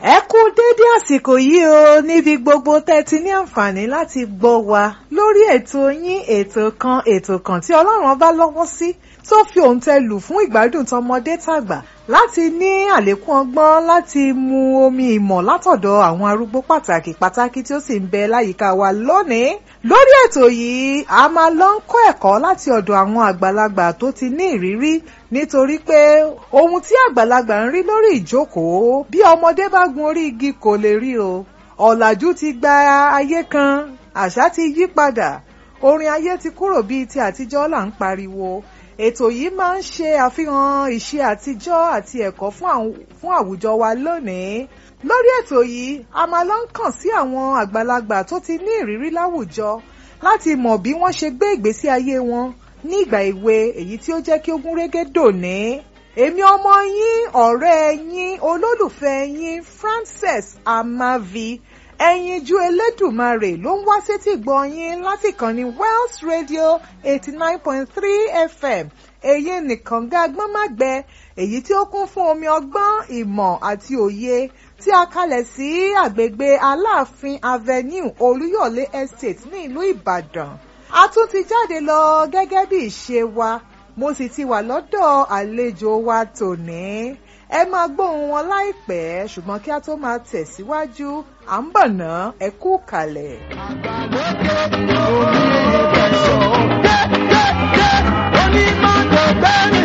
ẹ kú dédé àsìkò yìí o níbi gbogbo tẹ́ ti ní àǹfààní láti gbọ́ wa lórí ètò yín ètò kan ètò kan tí ọlọ́run bá lọ́wọ́ sí tó fi òǹtẹ̀ lù fún ìgbádùn tọmọdé tàgbà láti ní àlékún ọgbọ́n láti mu omi ìmọ̀ látọ̀dọ̀ àwọn arúgbó pàtàkì pàtàkì tí ó sì ń bẹ láyìíká wa lónìí lórí ètò yìí a máa lọ ń kọ́ ẹ̀kọ́ láti ọ̀dọ̀ àwọn àgbàlagbà tó ti ní ìrírí nítorí pé ohun tí àgbàlagbà ń rí lórí ìjókòó bí ọmọdé bá gun orí igi kò lè rí o ọ̀làjú ti gba ayé kan àṣà ti yí padà orin ayé ti kúrò bíi ti àtijọ́ là ń pariwo ètò yìí máa ń ṣe àfihàn ìṣe àtijọ́ àti ẹ̀kọ́ fún àwùjọ wa lónìí lórí ètò yìí a máa lọ ń kàn sí àwọn àgbàlagbà tó ti ní ìrírí láwùjọ láti mọ̀ bí wọ́n ṣe gbé ìgbésí ayé wọn ní ìgbà èwe èyí tí ó jẹ́ kí ó gún régé dòní èmi ọmọ yín ọ̀rẹ́ yín olólùfẹ́ yín Frances Amavi ẹyinjú elédùmarè ló ń wá sétí gbọ́ yín láti kàn ní Wells Radio eighty nine point three FM èyí nìkan gá agbọ́n má gbẹ èyí tí ó kún fún omi ọgbọ́n ìmọ̀ àti òye tí a kalẹ̀ sí àgbègbè Aláàfin Avenue Olúyọ̀lé Estate ní ìlú Ìbàdàn a tún ti jáde lọ gẹ́gẹ́ bí ìṣe wa mo sì ti wà lọ́dọ̀ àlejò wa tòní ẹ máa gbóhùn wọn láìpẹ́ ṣùgbọ́n kí a tó máa tẹ̀síwájú à ń bọ̀ ná ẹ kú kalẹ̀. àgbàlókè omi ìbẹ̀sọ̀ kẹ́kẹ́ onímọ̀tògbẹ́ni.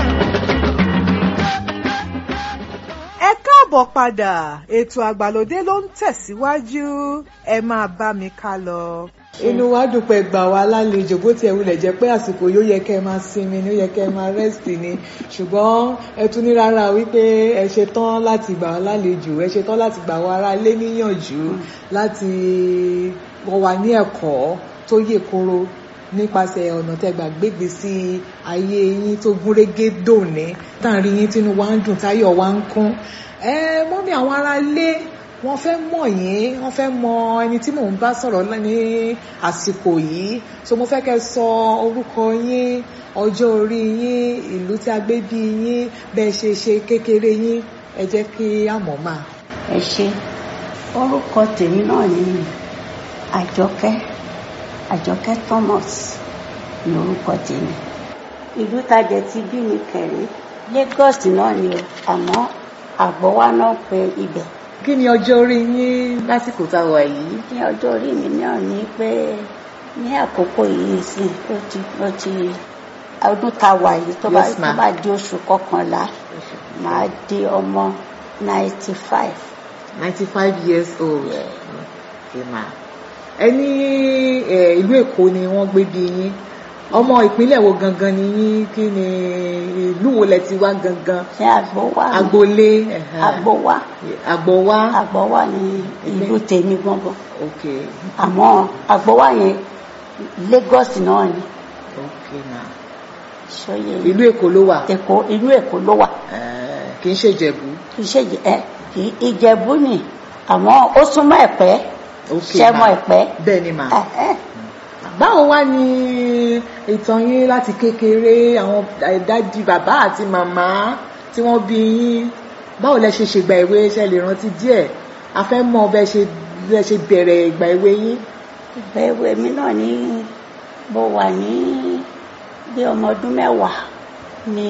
ẹ káàbọ̀ padà ètò àgbàlódé ló ń tẹ̀síwájú ẹ máa bá mi ká lọ. inú wa dùn pé gbà wá lálejò bó tiẹ̀ wulẹ̀ jẹ́ pé àsìkò yóò yẹ kẹ́ ẹ máa sinmi ni ó yẹ kẹ́ ẹ máa rest ni ṣùgbọ́n ẹ tún ní rárá wípé ẹ ṣe tán láti gbà wá lálejò ẹ ṣe tán láti gbà wá ará ilé níyànjú láti wọ́n wá ní ẹ̀kọ́ tó yè kóró nípasẹ̀ ọ̀nà tẹ́gbà gbégbé sí ayé yín tó gúnrégé dòní táàrin yín tínú wa ń dùn táyọ̀ wa ń kún ẹ mọ́mí àwọn ará ilé wọ́n fẹ́ mọ̀ yín wọ́n fẹ́ mọ ẹni tí mò ń bá sọ̀rọ̀ ní àsìkò yìí so mo fẹ́ kẹ́ sọ orúkọ yín ọjọ́ orí yín ìlú tí a gbé bí yín bẹ́ẹ̀ ṣe ṣe kékeré yín ẹ jẹ́ kí a mọ̀ máa. ẹ ṣe orúkọ tèmi náà ni àjọkẹ́ àjọkẹ́ thomas ní orúkọ tèmi ìlú tajẹ ti bí mi kẹrin lagos náà ni o àmọ́ àgbọwá náà pe ibẹ̀ kí ni ọjọ́ orí yín lásìkò tá a wà yìí. ní ọjọ́ orí mi náà ni pé ní àkókò yìí sí ó ti ó ti ọdún tá a wà yìí tó bá Yes, tó ma'am. bá di oṣù kọkànlá màá di ọmọ ninety five ninety five years old. Okay, ma. ẹ ní ẹ, ìlú èkó ni wọ́n gbé bí yín ọmọ ìpínlẹ̀ wo gangan ni yín kí ni ìlú wo lẹ ti wá gangan ṣé àgbọwá ni agboolé ẹ̀hán. àgbọwá àgbọ̀wá àgbọwá ni ìlú tèmi gbọngàn ok àmọ́ àgbọwá yẹn lagos náà ni ok ma ṣọyẹ ìlú èkó ló wà èkó inú èkó ló wà Eh, kì í ṣe ìjẹ̀bú kì í ṣe Ìjẹ- ẹ kì í ìjẹ̀bú ni àmọ́ ó súnmọ́ ẹ̀pẹ́ ok ṣẹ́mọ ma ẹ̀pẹ́ bẹ́ẹ̀ ni ma ẹ̀hẹ́. báwo wá ni ìtàn yín láti kékeré àwọn dádì bàbá àti màmá tí wọ́n bí yín báwo lẹ ṣe ṣègbà ìwé ṣe lè rántí díẹ̀ a fẹ́ mọ̀ bẹ ṣe bẹ ṣe bẹ̀rẹ̀ ìgbà ìwé yín ìgbà èwe mi náà ní mo wà ní bí ọmọ ọdún mẹ́wàá ni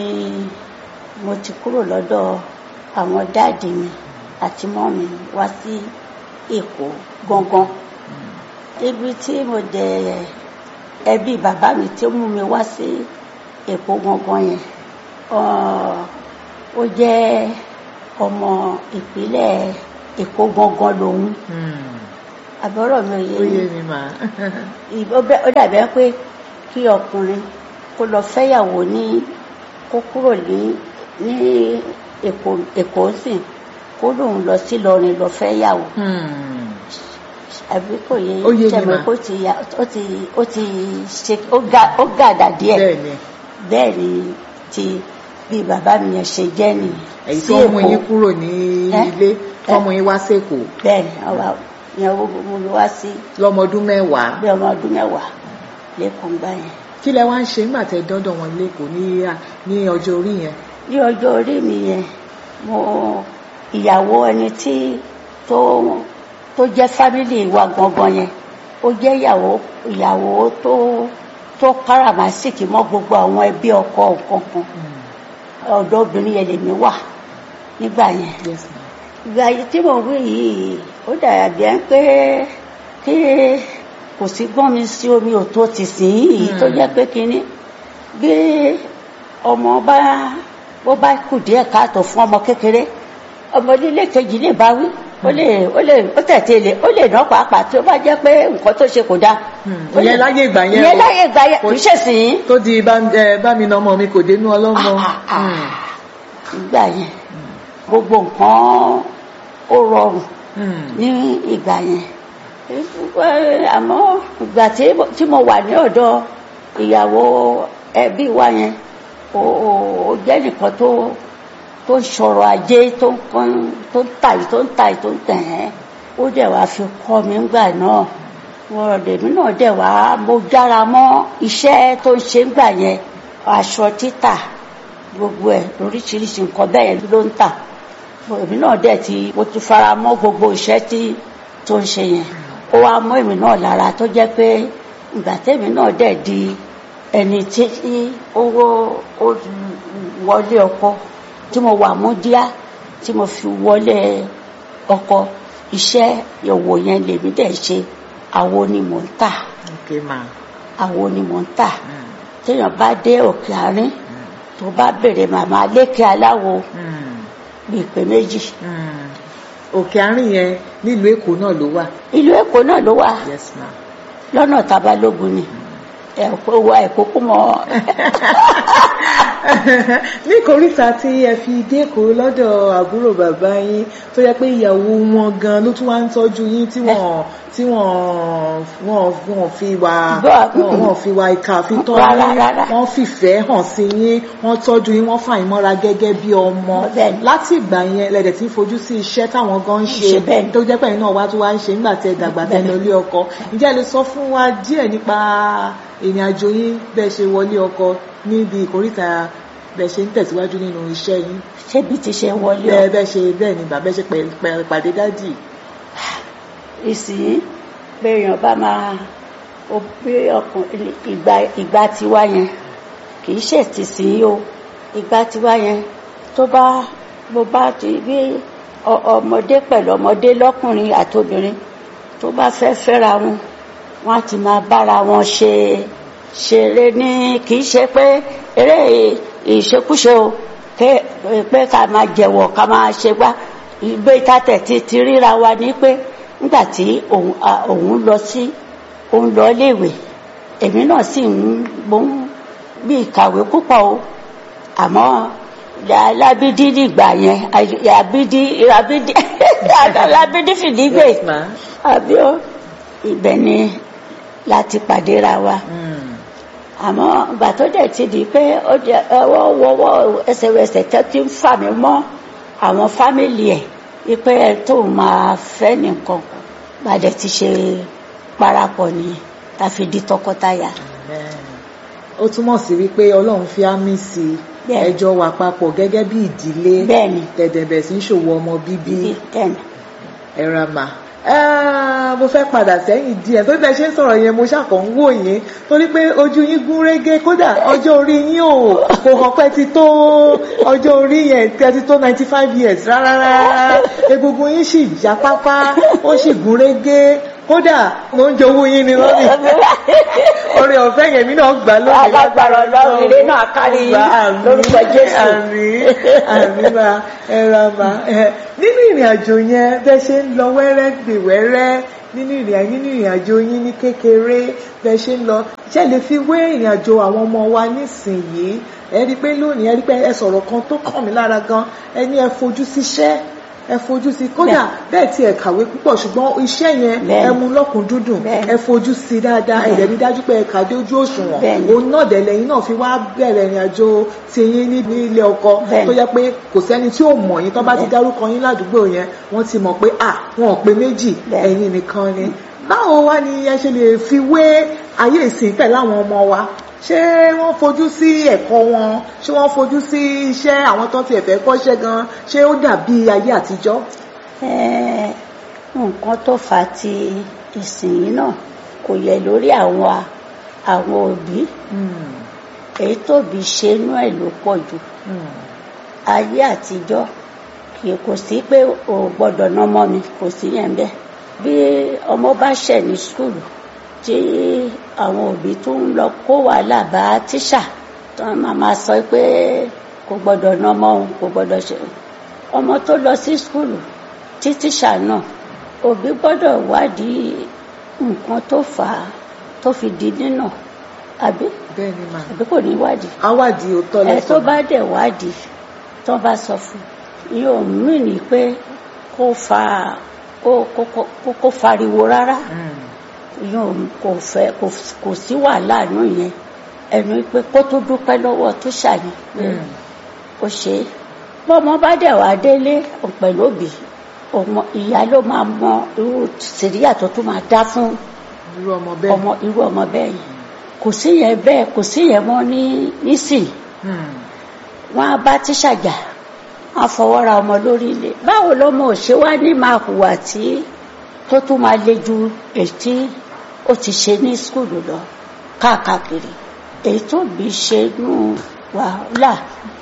mo ti kúrò lọ́dọ̀ àwọn dáàdì mi àti mọ́mì wá sí èkó gangan ibi tí mo dẹ ẹbí bàbá mi tí ó mú mi wá sí èkó gangan yẹn ọ- ó jẹ́ ọmọ ìpínlẹ̀ èkó gangan lòun àbọ̀rọ̀ mi ò yé ó mi yé mi mà ìbò bẹ- ó dàbí ẹ pé kí ọkùnrin kó lọ fẹ́yàwó ní kó kúrò ní ní èkó èkó sìn kó lóun lọ sí Ìlọrin lọ fẹ́yàwó àbí kò yé Ó yé mi tẹ̀mọ̀ mà. kó ti ya ó ti ó ti ṣe ó ga ó gàdà díẹ̀ bẹ́ẹ̀ ni bẹ́ẹ̀ ni ti bí bàbá mi yẹn ṣe jẹ́ nìyẹn èyí sí tó mú Èkó. yín kúrò ní Eh? ilé tó mú yín wá sẹ́kọ̀ọ́ bẹ́ẹ̀ ni ọba yẹn ó mú mi wá sí lọ́mọdún mẹ́wàá bí ọmọ ọdún mẹ́wàá lẹ́kọ̀ọ́ gbá yẹn. kí lẹ wá ń ṣe nígbà tẹ dọ́dọ̀ wọn lẹ́kọ̀ọ́ ní ní ọjọ́ orí yẹn ní ọjọ́ orí mi yẹn mo ìyàwó ẹni tí tó tó jẹ́ fámìlì wa gangan yẹn ó jẹ́ ìyàwó ìyàwó tó tó káràmásìkì mọ́ gbogbo àwọn ẹbí ọkọ kankan ọ̀dọ̀ obìnrin yẹn lèmi wà nígbà yẹn yes ma ìgbà yìí tí mo wí yìí ó dàbí ẹ pé kí kò sí gbọ́n mi sí omi ò tó ti sìn yìí tó jẹ́ pé kínní bí ọmọ bá bó bá kù díẹ̀ káàtó fún ọmọ kékeré ọmọ nílé kejì lè bá wí ó lè ó lè ó tẹ̀tẹ̀ lè ó lè ná pàápàá tí ó bá jẹ́ pé nǹkan tó ṣe kò dáa. Ó lè- ìyẹn láyé ìgbà yẹn ìyẹn o. láyé ìgbà yẹn kì í ṣèsìn yìí. tó di bá ẹ, bá mi nà ọmọ mi kò dénú ọlọ́mọ. Mm. ìgbà yẹn gbogbo nǹkan ó rọrùn Mm. ní ìgbà yẹn Ẹ, àmọ́ ìgbà tí mo- tí mo wà ní ọ̀dọ̀ ìyàwó ẹbí wa yẹn ó ó- ó jẹ́ nìkan tó tó ń sọ̀rọ̀ ajé tó ń kàn tó ń tà yìí tó ń tà yìí tó ń tẹ̀ ẹ́ ó dẹ̀ wá fi kọ́ mi ńgbà náà wọ́n lèmi náà dẹ̀ wá mo jára mọ́ iṣẹ́ tó ń ṣe ńgbà yẹn aṣọ títà gbogbo ẹ̀ oríṣiríṣi nǹkan bẹ́ẹ̀ yẹn ló ń tà èmi náà dẹ̀ ti mo ti fara mọ́ gbogbo iṣẹ́ tí tó ń ṣe yẹn ó wá mọ́ èmi náà lára tó jẹ́ pé ìgbà tèmi náà dẹ̀ di ẹni tí owó ó wọlé ọkọ tí mo wà mú díá tí mo fi wọlé ọkọ iṣẹ́ òwò yẹn lèmi dẹ̀ ṣe àwo ni mò ń tà ok ma. àwo ni mò ń tà Mm. téèyàn bá dé òkè àárín tó bá bèrè màmá lékè aláwo Mm. bíi pé méjì Mm. òkè àárín yẹn nílùú èkó náà ló wà. ìlú èkó náà ló wà yes ma. lọ́nà tabalógun ni ẹ̀kọ́ wa ẹ̀kọ́ kú mọ́ ní koríta tí ẹ fi dékòó lọ́dọ̀ àbúrò bàbá yín tó yẹ pé ìyàwó wọn gan ló tún wá ń tọ́jú yín tí wọ́n tí wọ́n wọ́n wọ́n fi wà Bá- wọ́n wọ́n fi wà ìkà fi tọ́ Rárá, yín rárá. wọ́n fìfẹ́ hàn sí yín wọ́n tọ́jú yín wọ́n fà yín mọ́ra gẹ́gẹ́ bí ọmọ Bẹ́ẹ̀ni. láti ìgbà yẹn lẹ́dẹ̀ tí ń fojú sí iṣẹ́ táwọn gan ń ṣe Ṣe bẹ́ẹ̀ni. tó jẹ́ pé ẹ̀yin náà wá tún wá ń ṣe nígbà tí ẹ dàgbà tẹ́ Bẹ́ẹ̀ni. lọ ilé ọkọ ǹjẹ́ ẹ lè sọ fún wa díẹ̀ nípa ìrìn àjò yín bẹ́ẹ̀ ṣe wọlé ọkọ níbi ìkóríta bẹ́ẹ̀ ṣe ń tẹ̀síwájú nínú iṣẹ́ yín ṣébi ti ṣe wọlé ọ bẹ́ẹ̀ bẹ́ẹ̀ ṣe bẹ́ẹ̀ ni bàbá ẹ ṣe pẹ̀- pẹ̀- pàdé dádì ìsìn béèyàn bá máa ó bí ọkùnrin ìgbà ìgbà tiwa yẹn kì í ṣe ti sìn o ìgbà tiwa yẹn tó bá bó bá ti bí ọ- ọmọdé pẹ̀lú ọmọdé lọ́kùnrin àtobìnrin tó bá fẹ́ fẹ́ra wọn wọ́n á ti máa bára wọn ṣe ṣeré ní kì í ṣe pé eré ìṣekúṣe o ké- pé ká máa jẹ̀wọ̀ ká máa ṣe gbá ìgbé ìtàtẹ̀ ti ti ríra wa ní pé nígbà tí òun a- òun lọ sí òun lọ léèwé èmi náà sì ń mo ń bí ìkàwé púpọ̀ o àmọ́ lábídí nígbà yẹn àbídí àbídí àbídí fìdí gbé Yes, ma. àbí ó ibẹ̀ ni láti pàdé ra wa Mm. àmọ́ ìgbà tó dẹ̀ ti di pé ó jẹ ọwọ́ wọwọ́ ẹsẹ̀wẹsẹ̀ tó ti ń fà mí mọ́ àwọn fámìlì ẹ̀ wípé ẹ tó máa fẹ́ nìkan gbàdẹ̀ ti ṣe parapọ̀ nìyẹn tá a fi di tọkọtaya. Amen. ó túmọ̀ sí wípé ọlọ́run fi ámì sí i Bẹ́ẹ̀. ẹjọ́ wà papọ̀ gẹ́gẹ́ bí ìdílé Bẹ́ẹ̀ni. tẹ̀dẹ̀bẹ̀ sí ń ṣòwò ọmọ bíbí bẹ́ẹ̀ni ẹ̀rọ mà Ah, mo fẹ́ padà sẹ́yìn díẹ̀ tó bẹ́ẹ̀ ṣe ń sọ̀rọ̀ yẹn mo ṣàkàn ń wò yín torí pé ojú yín gún régé kódà ọjọ́ orí yín ò kò hàn pé ti tó ọjọ́ orí yẹn tẹ́ ti tó ninety five years rárá rárá egungun yín sì já pápá ó sì gún régé kódà mo ń jowú yín ni lónìí orí ọ̀fẹ́ yẹn mi náà gbà lónìí Alágbára Ọlọ́run, ire náà kárí yín Àmín, lórúkọ Jésù. àmín àmín ma ẹra ma ẹ nínú ìrìn àjò yẹn bẹ ṣe ń lọ wẹ́rẹ́ gbè wẹ́rẹ́ nínú ìrìn nínú ìrìn àjò yín ní kékeré bẹ ṣe ń lọ ṣe lè fi wé ìrìn àjò àwọn ọmọ wa nísìnyìí ẹ rí i pé lónìí ẹ rí i pé ẹ sọ̀rọ̀ kan tó kàn mí lára gan ẹ ní ẹ fojú síṣẹ́ ẹ fojú sí kódà bẹ́ẹ̀ tí ẹ kàwé púpọ̀ ṣùgbọ́n iṣẹ́ yẹn Bẹ́ẹ̀ni. ẹ mú lọ́kùn dúndùn Bẹ́ẹ̀ni. ẹ fojú sí dáadáa ẹ dẹ̀ rí dájú pé ẹ kàdé ojú òṣùwọ̀n Bẹ́ẹ̀ni. òun náà dẹ̀ lẹ́yìn náà fi wá bẹ̀rẹ̀ ìrìn àjò tiyín ní ilé ọkọ Bẹ́ẹ̀ni. tó jẹ́ pé kò sẹ́ni tí ò mọ̀ yín tó bá ti Bẹ́ẹ̀ni. dárúkọ yín ládùúgbò yẹn wọ́n ti mọ̀ pé à wọn ò pé méjì Bẹ́ẹ̀ni. ẹ̀yin nìkan ni báwo wá ni ẹ ṣe lè fi wé ayé ìsìn pẹ̀lú àwọn ọmọ wa ṣé wọ́n fojú sí ẹ̀kọ́ wọn ṣé wọ́n fojú sí iṣẹ́ àwọn tó ti ẹ̀fẹ́ kọ́ṣẹ́ gan ṣé ó dàbí ayé àtijọ́. Eh, nǹkan tó fà á ti ìsìn náà kò yẹ lórí àwọn àwọn òbí èyí tóbi ṣe inú ẹ̀ ló pọ̀ jù ayé àtijọ́ kì í kò sí pé o gbọ́dọ̀ ná ọmọ mi kò sí yẹn bẹ́ẹ̀ bí ọmọ bá ṣẹ̀ ní skulu tí àwọn òbí tó ń lọ kó wàhálà bá tíṣà tó máa máa sọ pé kò gbọ́dọ̀ ná ọmọ òun kò gbọ́dọ̀ ṣe ọmọ tó lọ sí skulu tí tíṣà náà òbí gbọ́dọ̀ wádìí nǹkan tó fà á tó fi di nínà àbí bẹ́ẹ̀ ni màá àbí kò ní wádìí awádìí ò tọ́ ẹ tó lẹ́sọ̀ bá dẹ̀ wádìí tó bá sọ fún yóò mí ní pé kó fa kó kó kó kó fariwo rárá yóò kò fẹ́ kò kò sí wàhálà nù yẹn ẹnu pé kó tó dúpẹ́ lọ́wọ́ tó ṣàyẹn pé ó ṣe é bọ́mọ bá dẹ̀ wá délé pẹ̀lú òbí ọmọ ìyá ló máa mọ irú sìríyà tó tún máa dá fún irú ọmọ bẹ́ẹ̀. ọmọ irú ọmọ bẹ́ẹ̀ yẹn kò sí yẹn bẹ́ẹ̀ kò sí yẹn mọ́ ní nísìn Hmm. wọn á bá tíṣà jà wọn á fọwọ́ ra ọmọ lórí ilé báwo lọmọ ò ṣe wá ní máa hùwà tí tó tún máa le ju èyí tí ó ti ṣe ní skulu lọ káàkiri èyí tó bí ṣe nù wàhálà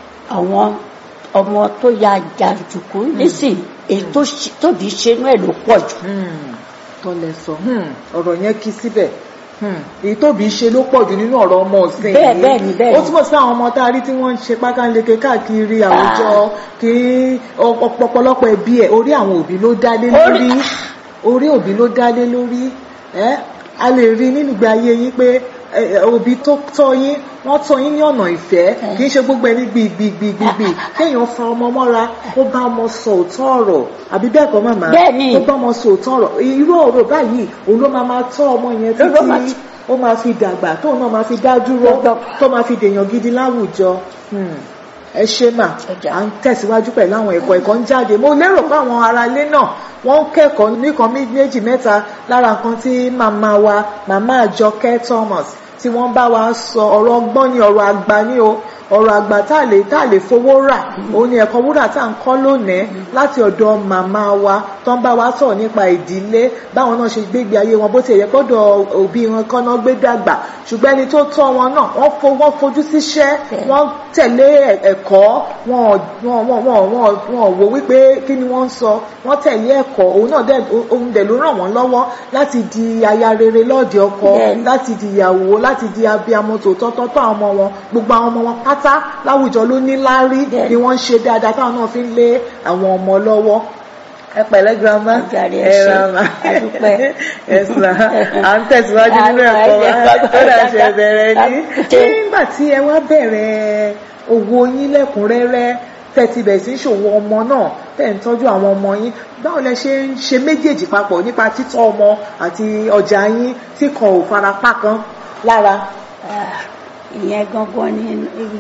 àwọn ọmọ tó ya jàǹdùkú nísìn èyí tó ṣe- tó bí ṣe nù ẹ̀ ló pọ̀ jù Hmm. tọ́lẹ̀ sọ Hmm. ọ̀rọ̀ yẹn kí síbẹ̀ Hmm. èyí tóbi ṣe ló pọ̀ jù nínú ọ̀rọ̀ ọmọ ọ̀sìn Bẹ́ẹ̀, yìí. bẹ́ẹ̀ ni, bẹ́ẹ̀ ó ni. túmọ̀ sí àwọn ọmọ tá a rí tí wọ́n ń ṣe pákánleke káàkiri àwùjọ kí ọ̀pọ̀lọpọ̀ ẹbí ẹ̀ orí àwọn òbí ló dá lé Orí- lórí orí òbí ló dá lé lórí ẹ́ a lè rí nínú ìgbé ayé yín pé ẹ, ẹ, òbí tó tọ́ yín wọ́n tọ́ yín ní ọ̀nà ìfẹ́ kì í ṣe gbogbo ẹni gbìgbìgbìgbì kéèyàn fa ọmọ mọ́ra kó bá ọmọ sọ òótọ́ ọ̀rọ̀ àbí bẹ́ẹ̀ kọ́ màmá Bẹ́ẹ̀ ni. kó bá ọmọ sọ òótọ́ ọ̀rọ̀ irú ọ̀rọ̀ báyìí òun ló máa máa tọ́ ọmọ yẹn Ló ló máa títí ó máa fi dàgbà tóun náà máa fi dá dúró Lọ́dọ̀. tó máa fi dèèyàn gidi láwùjọ Hmm. ẹ ṣe mà Ọjà. à ń tẹ̀síwájú pẹ̀lú àwọn ẹ̀kọ́ ẹ̀kọ́ ń jáde mo lérò pé àwọn ará ilé náà wọ́n ń kẹ́kọ̀ọ́ nìkan mí- méjì mẹ́ta lára nǹkan tí màmá wa màmá àjọkẹ́ Thomas tí wọ́n bá wa sọ ọ̀rọ̀ ọgbọ́n ní ọ̀rọ̀ àgbà ní o ọ̀rọ̀ àgbà tá a lè tá a lè fowó rà òun ni ẹ̀kọ́ wúrà tá à ń kọ́ lónìí láti ọ̀dọ̀ màmá wa tó ń bá wa sọ̀rọ̀ nípa ìdílé báwọn náà ṣe gbégbé ayé wọn bó ti yẹ gbọ́dọ̀ òbí wọn kọ́ náà gbé dàgbà ṣùgbọ́n ẹni tó tọ́ wọn náà wọ́n fo- wọ́n fojú síṣẹ́ wọ́n tẹ̀lé ẹ̀- ẹ̀kọ́ wọn ò- wọn wọn wọn wọn wọn wò wípé kí ni wọ́n ń sọ wọ́n tẹ̀lé ẹ̀kọ́ òun náà dẹ̀ òun dẹ̀ ló ràn wọ́n lọ́wọ́ láti di aya rere lọ́ọ̀dẹ̀ ọkọ Bẹ́ẹ̀ni. láti di ìyàwó láti di abiyamọ tòótọ́ tọ́tọ́ àwọn ọmọ wọn gbogbo àwọn ọmọ wọn pátá láwùjọ ló ní láárí Bẹ́ẹ̀ni. ni wọ́n ń ṣe dáadáa táwọn náà fi ń lé àwọn ọmọ lọ́wọ́ ẹ pẹ̀lẹ́ grandma Ẹ jàre, ẹ ṣé. rama A dúpẹ́. ẹ sà à ń tẹ̀síwájú nínú À ń ẹ̀kọ́ wa tẹ̀síwájú. ó dà ṣe bẹ̀rẹ̀ ní Ṣé- nígbà tí ẹ wá bẹ̀rẹ̀ òwò yín lẹ́kùnrẹ́rẹ́ tẹ́ ti bẹ̀rẹ̀ sí í ṣòwò ọmọ náà tẹ́ ń tọ́jú àwọn ọmọ yín báwo lẹ ṣe ń ṣe méjèèjì papọ̀ nípa títọ́ ọmọ àti ọjà yín tí kan ò farapá kan lára. Ah, ìyẹn gangan ni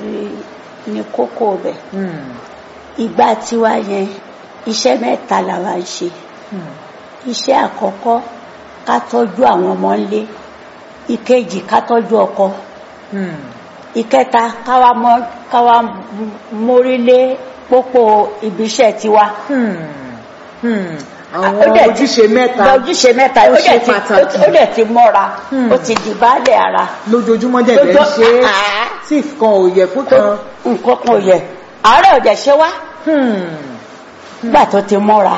ni kókó bẹ̀ Hmm, ìgbà tiwa yẹn iṣẹ́ mẹ́ta làwa ń ṣe hmm, iṣẹ́ àkọ́kọ́ ká tọ́jú àwọn ọmọ ńlé ìkejì ká tọ́jú ọkọ hmm. ìkẹta káwa mọ káwa mórílé pópó ibiṣẹ́ tiwa. Hmm, hmm. Ó àwọn dẹ̀ ti- ojúṣe mẹ́ta ojúṣe mẹ́ta ó ó ṣe dẹ̀ ti pàtàkì. ó dẹ̀ ti mọ́ra Hmm. ó ti di baálé ara lójoojúmọ́ dẹ̀ lẹ́ ń Lójó- ṣe é Ah. tí kan ò yẹ fún kan. nǹkan kan ò yẹ àárẹ̀ ọ̀dẹ̀ ṣe wá Hmm, nígbà tó ti mọ́ra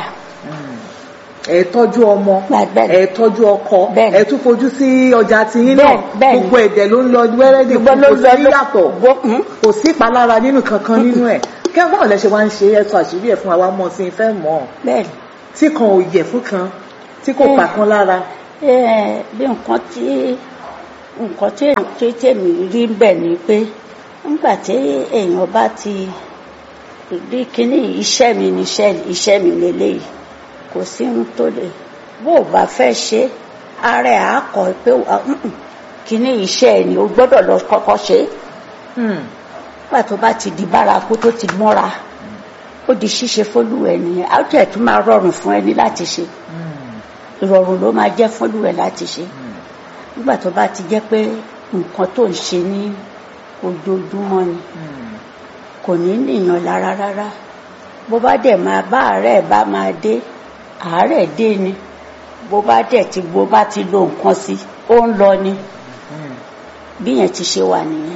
ẹ tọ́jú ọmọ Bẹ́ẹ̀ ni. ẹ tọ́jú ọkọ Bẹ́ẹ̀ ni. ẹ tún fojú sí ọjà tiyín náà Bẹ́ẹ̀- bẹ́ẹ̀ ni. gbogbo ẹ̀dẹ̀ ló ń lọ wẹ́rẹ́dì Gbogbo ló kò ń lọ sí ló- yàtọ̀ gbó- hmm. kò sí ìpalára nínú kankan nínú ẹ̀ kẹ́ báwo lẹ ṣe wá ń ṣe ẹ sọ àṣírí ẹ̀ fún àwa mọ̀ sí i fẹ́ mọ̀ ọ́ bẹ́ẹ̀ tí kan ò yẹ fún kan tí kò Eh. pa kan lára. ni ẹ bí nǹkan tí nǹkan tí tí tèmi rí bẹ̀ ni pé nígbà tí èèyàn bá ti rí kíní iṣẹ́ mi ní iṣẹ́ iṣẹ́ mi lélẹ́yìí kò sí ohun tó lè bó o bá fẹ́ ṣe ara ẹ̀ á kọ̀ pé wà, "Mm-mm, kíní iṣẹ́ ẹ̀ ni o gbọ́dọ̀ lọ kọ́kọ́ ṣe é Hmm, nígbà tó bá ti di bárakú tó ti mọ́ra ó di ṣíṣe fólúwẹ̀ nìyẹn á tẹ̀ tún máa rọrùn fún ẹni láti ṣe hmm, ìrọ̀rùn ló máa jẹ́ fólúwẹ̀ láti ṣe nígbà tó bá ti jẹ́ pé nǹkan tó ń ṣe ní ojoojúmọ́ ni Hmm. kò ní nìyàn lára rárá bó bá dẹ̀ máa bá àárẹ̀ bá máa dé àárẹ̀ dé ni bó bá dẹ̀ ti bó bá ti lo nǹkan sí ó ń lọ ni Hmm. bí yẹn ti ṣe wà nìyẹn.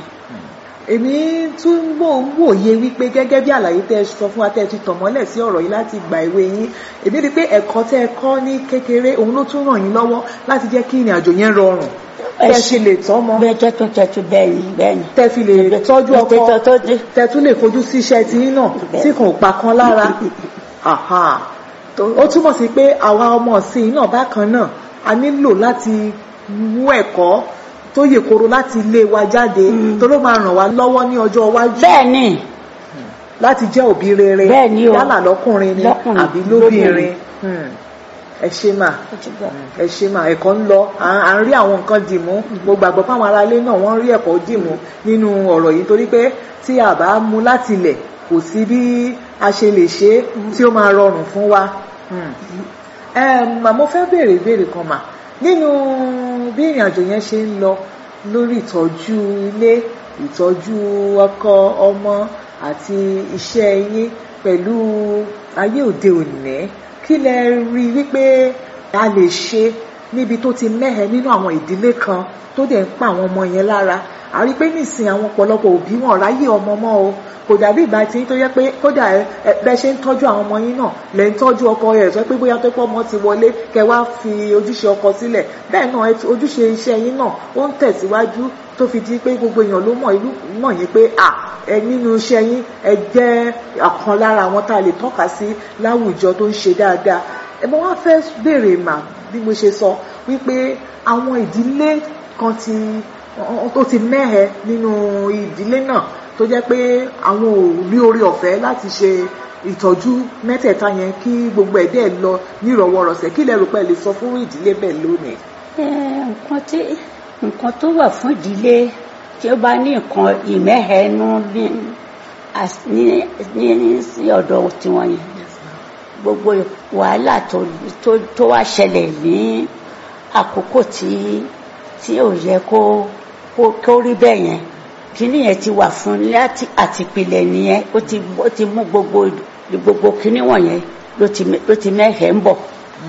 èmi tún ń wò ń wòye wípé gẹ́gẹ́ bí àlàyé tẹ́ ẹ sọ fún wa tẹ́ ẹ ti tàn mọ́lẹ̀ sí ọ̀rọ̀ yìí láti ìgbà èwe yín èmi rí i pé ẹ̀kọ́ tẹ́ ẹ kọ́ ní kékeré òun ló tún ràn yín lọ́wọ́ láti jẹ́ kí ìrìn àjò yẹn rọrùn Ẹ tẹ́ ẹ ṣe- ṣe lè tọ́ mọ́ bẹ́ẹ̀ tó tó tẹ̀tù bẹ́ẹ̀ ni bẹ́ẹ̀ ni. tẹ́ fi lè tọ́jú ọkọ Tètè tó dé. tẹ́ tún lè fojú sí iṣẹ́ tí yín náà tí kò pa kan lára Àhà. ó túmọ̀ sí pé àwa ọmọ ọ̀sìn náà bákan náà a nílò láti mú ẹ̀kọ́ tó yè koro láti ilé wa jáde tó ló máa ràn wá lọ́wọ́ ní ọjọ́ iwájú bẹ́ẹ̀ ni láti jẹ́ òbí rere Bẹ́ẹ̀ ni o. yálà lọ́kùnrin ni Lọ́kùnrin, àbí lóbìnrin lóbìnrin. Hmm. ẹ ṣe mà ó ti gbọ́. ẹ ṣe mà ẹ̀kọ́ ń lọ à à ń rí àwọn nǹkan dìmú mo gbàgbọ́ fáwọn aráalé náà wọ́n rí ẹ̀kọ́ dìmú nínú ọ̀rọ̀ yìí torí pé tí a bá mú láti ilẹ̀ kò sí bí a ṣe lè ṣe é tí ó máa rọrùn fún wa. Hmm. Em, mà mo fẹ́ béèrè ìbéèrè kan mà nínú bí ìrìn àjò yẹn ṣe ń lọ lórí ìtọ́jú ilé ìtọ́jú ọkọ ọmọ àti iṣẹ́ yín pẹ̀lú ayé òde òní kí lẹ rí i wípé a lè ṣe níbi tó ti mẹ́hẹ nínú àwọn ìdílé kan tó dẹ̀ ń pa àwọn ọmọ yẹn lára a rí i pé nísìnyí àwọn ọ̀pọ̀lọpọ̀ òbí wọn ráyè ọmọ mọ́ o kò dàbí ìgbà tí tó yẹ pé kódà ẹ ẹ bẹ́ ṣe ń tọ́jú àwọn ọmọ yín náà lẹ́ ń tọ́jú ọkọ rẹ̀ sọ pé bóyá tó pọ̀ ọmọ ti wọlé kẹ wá fi ojúṣe ọkọ sílẹ̀ bẹ́ẹ̀ náà ẹ- ojúṣe iṣẹ́ yín náà ó ń tẹ̀síwájú tó fi di pé gbogbo èèyàn ló mọ̀ ìlú mọ̀ yín pé à ẹ nínú iṣẹ́ yín ẹ jẹ́ ọ̀kan lára àwọn tá a lè tọ́ka sí láwùjọ tó ń ṣe dáadáa ẹ mọ wá fẹ́ béèrè mà bí mo ṣe sọ wípé àwọn ìdílé kan ti tó ti mẹ́hẹ nínú ìdílé náà tó jẹ́ pé àwọn ò rí orí ọ̀fẹ́ láti ṣe ìtọ́jú mẹ́tẹ̀ẹ̀ta yẹn kí gbogbo ẹ̀ dẹ̀ lọ nírọ̀wọ́rọ̀sẹ̀ kí lẹ rò pé ẹ lè sọ fún ìdílé bẹ́ẹ̀ lónìí. Ẹ, nǹkan tí nǹkan tó wà fún ìdílé tí ó bá ní nǹkan ìmẹ́hẹ̀ẹ́nú ní as- ní ní sí ọ̀dọ̀ tiwọn yẹn gbogbo wàhálà tó tó tó wá ṣẹlẹ̀ ní àkókò tí tí ò yẹ kó kó kó rí bẹ́ẹ̀ yẹn kíní yẹn ti wà fún láti àtìpìlẹ̀ nìyẹn ó ti ó ti mú gbogbo gbogbo kíní wọ̀nyẹn ló ti mẹ- ló ti mẹ́hẹ̀ẹ́ ń bọ̀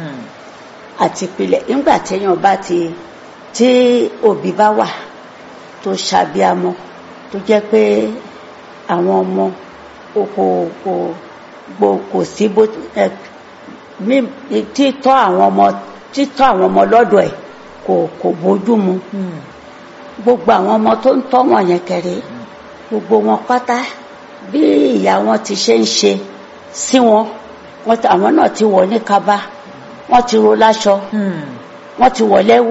àti ìpìlẹ̀ nígbà téèyàn bá ti tí òbí bá wà tó ṣàbíamọ tó jẹ́ pé àwọn ọmọ kò kò kò gbò kò sí bó ẹ mí títọ́ àwọn ọmọ títọ́ àwọn ọmọ lọ́dọ̀ ẹ̀ kò kò bójú mu gbogbo àwọn ọmọ tó ń tọ́ wọn yẹn kẹrẹ gbogbo wọn pátá bí ìyá wọn ti ṣe ń ṣe sí wọn wọn ti- àwọn náà ti wọ̀ ní kaba wọ́n ti ro láṣọ wọ́n ti wọ̀ lẹ́wù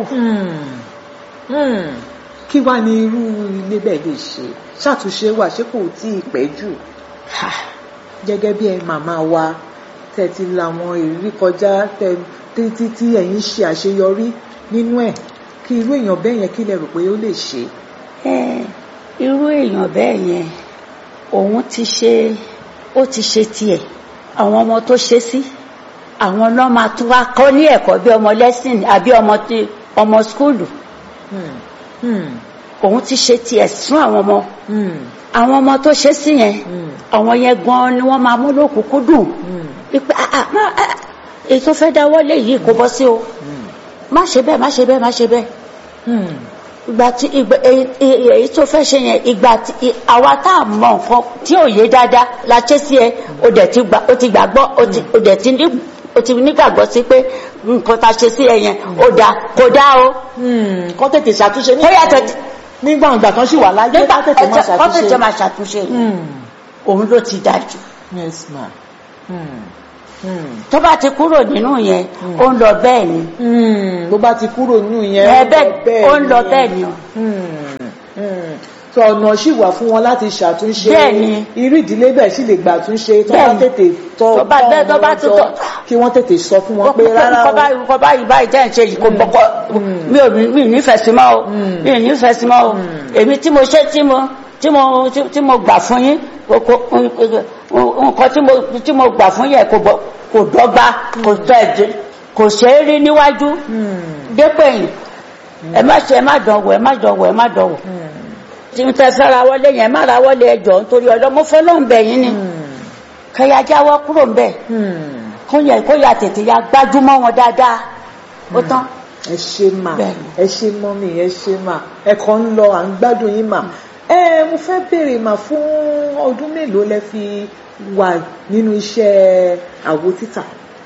kí wàá ní irú ilé bẹ́ẹ̀ lè ṣe ṣàtúnṣe wà ṣé kò tí ì pẹ́ jù Ha, gẹ́gẹ́ bí ẹ màmá wa tẹ́ ti làwọn ìrírí kọjá tẹ́ títí tí ẹ̀yin ṣe àṣeyọrí nínú ẹ̀ kí irú èèyàn bẹ́ẹ̀ yẹn kí lẹ rò pé ó lè ṣe. ẹ, irú èèyàn bẹ́ẹ̀ yẹn òun ti ṣe ó ti ṣe tiẹ̀ àwọn ọmọ tó ṣe sí àwọn náà máa tún wá kọ́ ní ẹ̀kọ́ bí ọmọ lẹ́sìn àbí ọmọ tí ọmọ skúlù Hmm. Hmm. òun ti ṣe tiẹ̀ fún àwọn ọmọ Hmm. àwọn ọmọ tó ṣe sí yẹn Hmm. àwọn yẹn gan ni wọ́n máa mú lókùnkúndùn Hmm. ipe ah ah má ah, èyí tó fẹ́ dáwọ́ lé yìí kò bọ́ sí o Hmm. má ṣe bẹ́ẹ̀ má ṣe bẹ́ẹ̀ má ṣe bẹ́ẹ̀ Hmm. ìgbà tí ìgbà èyí èyí- èyí tó fẹ́ ṣe yẹn ìgbà tí ì- àwa tá a mọ nǹkan tí ò yé dáadáa la ṣe sí ẹ o dẹ̀ ti gbà o ti gbàgbọ́ o ti o dẹ̀ ti ní o ti nígbàgbọ́ sí pé nǹkan tá a ṣe sí ẹ yẹn o dà kò dá o Hmm. kọ́ tètè ṣàtúnṣe ó yàtọ̀ nígbà ìgbà kan sì wà láyé nígbà kọ́ tètè máa kọ́ tètè ṣàtúnṣe. máa ṣàtúnṣe Hmm. òun ló ti dájú yes ma. Hmm. Hmm. tó bá ti kúrò nínú yẹn ó ń lọ bẹ́ẹ̀ ni Hmm. bó bá ti kúrò nínú yẹn ẹ ó lọ bẹ́ẹ̀ ó ń lọ bẹ́ẹ̀ ni o. Hmm. Hmm. so ọ̀nà sì wà fún wọn láti ṣàtúnṣe Bẹ́ẹ̀ ni. irú ìdílé bẹ́ẹ̀ sì lè gbà túnṣe tó bá Bẹ́ẹ̀ ni. tètè tọ́ Tó bá- tọ́ bẹ́ẹ̀ tó ọmọ bá wọn tún jọ, tọ́- kí wọ́n tètè sọ fún wọn pé rárá nǹkan o. báyìí nǹkan báyìí báyìí tẹ́ ẹ̀ ń ṣe yìí kò bọ́kọ́ mi ò mi ò nífẹ̀ẹ́ sí mọ́ o mi ò nífẹ̀ẹ́ sí mọ́ o èmi tí mo ṣe tí mo tí mo tí- tí mo gbà fún yín kò kò nǹkan tí mo tí mo gbà fún yẹn kò bọ́- kò dọ́gba kò tẹ̀ ẹ́ kò ṣe é rí níwájú Hmm. dépò ẹ̀yìn ẹ má ṣe ẹ má dánwò ẹ má dánwò ẹ má dánwò Hmm. tí n tẹ fẹ́ ra wọlé yẹn má ra wọlé ẹjọ́ nítorí ọlọ́ mo fẹ́ lọ́n bẹ̀ yín ni Hmm. kẹyà jáwọ́ kúrò ń bẹ̀ Hmm. kó yẹ kó yà tètè ya gbájúmọ́ wọn dáadáa ó tán ẹ ṣe mà Bẹ́ẹ̀ni. ẹ ṣe mọ́mì ẹ ṣe mà ẹ kàn ń lọ à ń gbádùn yín mà ẹ mo fẹ́ béèrè mà fún ọdún mélòó lẹ fi wà nínú iṣẹ́ àwo títà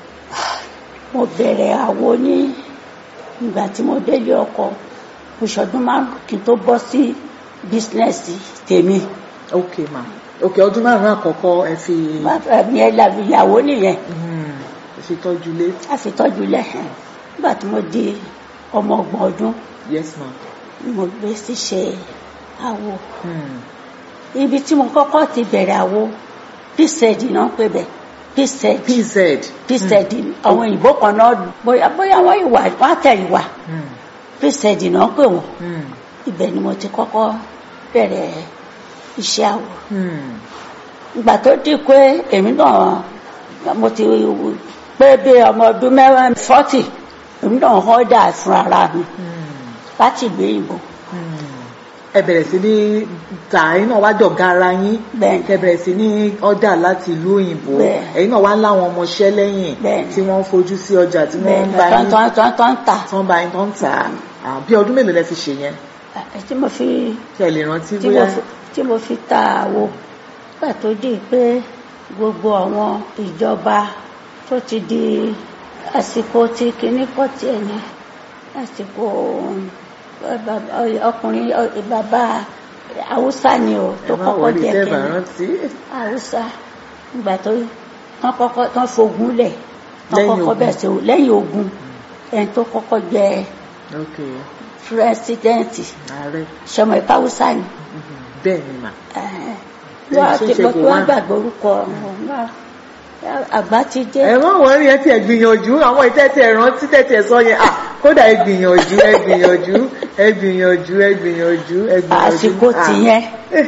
mo bẹ̀rẹ̀ àwo ní ìgbà tí mo délé ọkọ oṣọdún márùn kí n tó bọ́ sí bísínẹ́sì tèmi ok mà ok ọdún márùn-ún àkọ́kọ́ ẹ fi bàbá mi ẹ làbí ìyàwó nìyẹn hmm, ẹ fi tọ́jú lé a fi tọ́jú lẹ́hìn nígbà tí mo di ọmọ ọgbọ̀n ọdún yes ma ni mo gbé sí ṣe àwo hmm. ibi tí mo kọ́kọ́ ti bẹ̀rẹ̀ àwo píṣẹ́ẹ̀dì náà ń pè bẹ̀ píṣẹ́ẹ̀dì pz píṣẹ́ẹ̀dì àwọn òyìnbó kan náà bóyá bóyá wọ́n ìwà wọ́n tẹ̀ ìwà Hmm. píṣẹ́ẹ̀dì náà ń pè wọ́n Hmm. ibẹ̀ ni mo ti kọ́kọ́ bẹ̀rẹ̀ iṣẹ́ àwo Hmm. ìgbà tó di pé èmi náà mo ti pé bí ọmọ ọdún mẹ́wàá fọ́tì èmi náà họ́dà fún ara mi Hmm. láti ìlú òyìnbó Hmm. ẹ bẹ̀rẹ̀ sí ní tà ẹ̀yin náà wá dọ̀gá ara yín Bẹ́ẹ̀ni. kẹ bẹ̀rẹ̀ sí ní ọ̀dà láti ìlú òyìnbó Bẹ́ẹ̀. ẹ̀yin náà wá ń láwọn ọmọọṣẹ́ lẹ́yìn Bẹ́ẹ̀ni. tí wọ́n ń fojú sí ọjà tí wọ́n bẹ́ẹ̀ ń bá tán yín tán tán tán tà tí wọ́n bá yín tó ń tà á bí ọdún mélòó lẹ fi ṣe yẹn tí mo fi kí ẹ lè rántí tí mo bóyá fi tí mo fi ta àwo gbà tó di pé gbogbo àwọn ìjọba tó ti di àsìkò tí kinní kọ́ tiẹ̀ ní àsìkò ẹ, bàbá- ọkùnrin ẹ, bàbá haúsá ni o tó ẹ má kọ́kọ́ wọlé jẹ́ tẹ́ bá kinní rántí haúsá ìgbà tó tán kọ́kọ́ tán fogun lẹ̀ tán Lẹ́yìn kọ́kọ́ ogun. bẹ̀ sí lẹ́yìn ogun ẹni tó kọ́kọ́ jẹ́ ok pírẹsidẹ́ǹtì ààrẹ sọmọ ìpá haúsá ni Mhm. bẹ́ẹ̀ ni mà wọ́n á ṣe ti ṣe gbọ́ kò pé wá. wọ́n gbàgbé orúkọ wọn àgbà ti dé ẹ má wọrí ẹ tiẹ̀ gbìyànjú àwọn ìtẹ́tẹ̀ rántí tẹ́tẹ̀ sọ yẹn ah kódà ẹ gbìyànjú ẹ gbìyànjú ẹ gbìyànjú ẹ gbìyànjú ẹ gbìyànjú àsìkò Ah. tìyẹn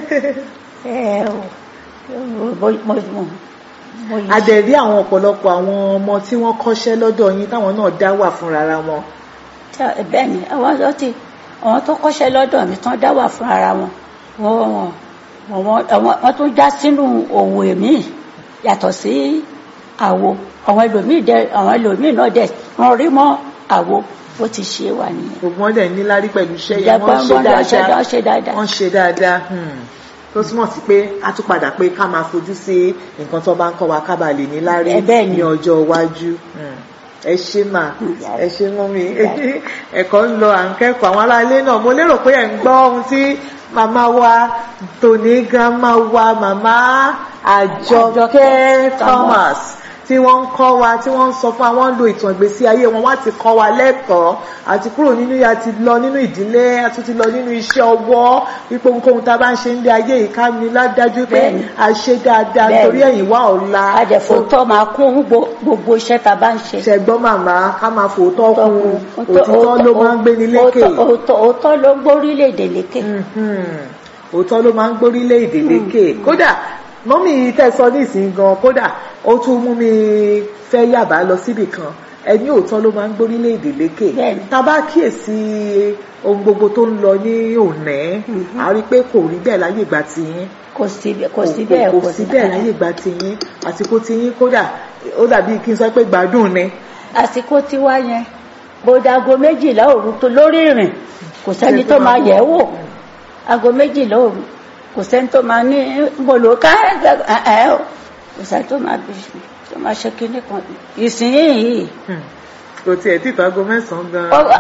ẹ ò mo mo mo mo yìí adẹ̀rí àwọn ọ̀pọ̀lọpọ̀ àwọn ọmọ tí wọ́n kọ́ṣẹ́ lọ́dọ̀ yín táwọn náà dá wà fúnra ara wọn Tá- bẹ́ẹ̀ ni àwọn tó ti àwọn tó kọ́ṣẹ́ lọ́dọ̀ mi tán dá wà fún ara wọn wọ́n wọ́n wọ́n àwọn- wọ́n tún já sínú òwò èmi yàtọ̀ sí àwo àwọn ẹlòmíì dẹ àwọn ẹlòmíì náà dẹ wọ́n rí mọ́ àwo bó ti ṣe wà nìyẹn. gbogbo wọn dẹ̀ níláárí pẹ̀lú iṣẹ́ yẹn Ìjàpá wọ́n ń ṣe wọn lọ ṣe dáadáa dá- ṣe dáadáa. wọ́n ń ṣe dáadáa hmm. tó túmọ̀ sí pé a tún padà pé ká máa fojú sí nǹkan tó bá ń kọ́ wa ká bàa lè níláárí Ẹ bẹ́ẹ̀ ni. ní ọjọ́ iwájú Hmm. ẹ ṣe mà Hmm. ẹ ṣe mọ́ mi ẹ̀kọ́ ń lọ à ń kẹ́kọ̀ọ́ àwọn aráalé náà mo lérò pé ẹ̀ ń gbọ́ ohun tí màmá wa tòní grandma wa màmá àjọkẹ́ Àjọkẹ́ Thomas tí wọ́n ń kọ́ wa tí wọ́n ń sọ fún wa wọ́n ń lo ìtàn ìgbésí ayé wọn wá ti kọ́ wa lẹ́kọ̀ọ́ àti kúrò nínú yà ti lọ nínú ìdílé a tún ti lọ nínú iṣẹ́ ọwọ́ wípé ohunkóhun tá a bá ń ṣe ń lé ayé yìí ká ní ládájú pé Bẹ́ẹ̀ni. a ṣe dáadáa Bẹ́ẹ̀ni. torí ẹ̀yìn wá ọ̀la àjẹfòótọ́ máa kún gbo- gbogbo iṣẹ́ tá a bá ń ṣe. ṣẹgbọ́n màmá ká máa fòótọ́ kún Òótọ́- òtítọ́ ló máa ń gbé ní lékè òótọ́- òótọ́- òótọ́ ló ń gbórílẹ̀-èdè lékè. Mhm. òótọ́ ló máa ń gbórílẹ̀ èdè lékè kódà mọ́mí tẹ́ sọ nísìnyí gan kódà ó tún mú mi fẹ́ yàbá lọ síbì kan ẹni òótọ́ ló máa ń gbórílẹ̀ èdè lékè Bẹ́ẹ̀ni. tá a bá kíyèsí ohun gbogbo tó ń lọ ní òní Mhm. a rí i pé kò rí bẹ́ẹ̀ láyé ìgbà tiyín kò sí bẹ́ẹ̀ kò sí bẹ́ẹ̀ kò sí bẹ́ẹ̀ láyé ìgbà tiyín àsìkò tiyín kódà ó dàbí kí n sọ pé gbádùn ni àsìkò tiwa yẹn bódago méjìlá òru tó lórí ìrìn kò sẹ́ni tó máa yẹ̀ ẹ́ wò aago méjìlá òru kò sẹ́ni tó máa ní bolo ká ẹ̀ ẹ̀ o kò sẹ́ni tó máa bí tó máa ṣe kinní kan ìsinyìí Hmm. kò tiẹ̀ tí ìtọ́ aago mẹ́sàn-án gan ọwọ́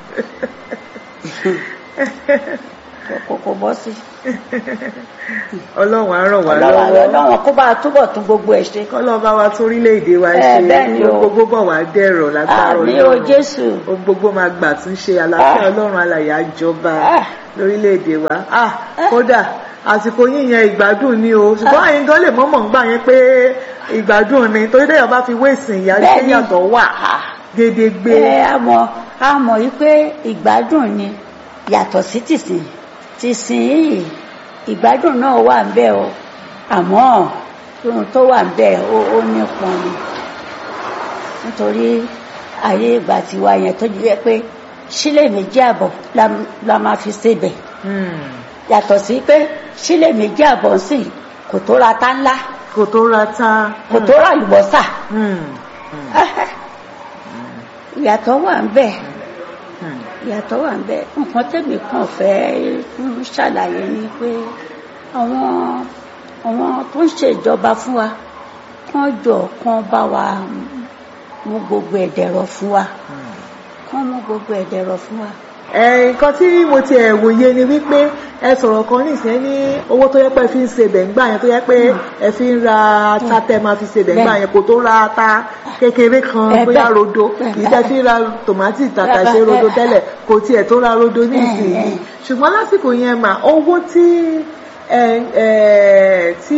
kò kò bọ́ sí ọlọ́run á ràn wá ọlọ́wọ́ lọ́wọ́ ọlọ́wọ́ kó bá a túbọ̀ tún gbogbo ẹ̀ ṣe kọ́lọ́ bá wa torílẹ̀-èdè wa Ẹ, ṣe bẹ́ẹ̀ ni o. ohun gbogbo bọ̀ wá dẹ̀rọ̀ lágbára àmì o Jésù ohun gbogbo máa gbà tún ṣe àlàáfíà Ah. ọlọ́run alàyè àjọba Ah. lórílẹ̀-èdè wa ah kódà àsìkò yín yẹn ìgbádùn ni o ṣùgbọ́n àyín gan lè mọ́mọ́ ń gbà yẹn pé ìgbádùn ni torí dẹ́yọ̀ bá fi wéèsìn ìyá Bẹ́ẹ̀ ṣé ni. yàtọ̀ wà gédégbé ẹ a mọ̀ a mọ̀ yí pé ìgbádùn ni yàtọ̀ sí tìsín tìsín yìí ìgbádùn náà wà ń bẹ o àmọ́ ohun tó wà ń bẹ ó ó nípọn ni nítorí ayé ìgbà tiwa yẹn tó jẹ́ pé sílè méjì àbọ̀ la, la máa fi sebẹ̀ Hmm. yàtọ̀ sí pé sílè méjì àbọ̀ sì kò tó ra tá ńlá kò tó ra ta. kò tó ra àlùbọ́sà Hmm. ìyàtọ̀ wà ń bẹ̀ Hmm. ìyàtọ̀ wà ń bẹ̀ nǹkan tẹ̀mí kan fẹ́ ń ṣàlàyé ni pé àwọn àwọn tó ń ṣèjọba fún wa kán jọ kán bá wa mú gbogbo ẹ̀dẹ̀rọ̀ fún wa kán mú gbogbo ẹ̀dẹ̀rọ̀ fún wa. ẹ nǹkan tí mo ti ẹ̀ wòye ni wípé ẹ sọ̀rọ̀ kan nísìnyẹn ní owó tó yẹ pé ẹ fi ń ṣe bẹ̀ǹgbà yẹn tó yẹ pé ẹ fi ń ra ata tẹ máa fi ṣe bẹ̀ǹgbà Bẹ́ẹ̀. yẹn kò tó ra ata kékeré kan Ẹ bóyá bẹ́ẹ̀. rodo Bẹ́ẹ̀. ìtẹ́ fi ń ra tòmátì tàtàṣé Bẹ́ẹ̀. rodo tẹ́lẹ̀ kò tiẹ̀ tó ra rodo nísìnyí Bẹ́ẹ̀. ṣùgbọ́n lásìkò yẹn mà owó tí ẹ ẹ tí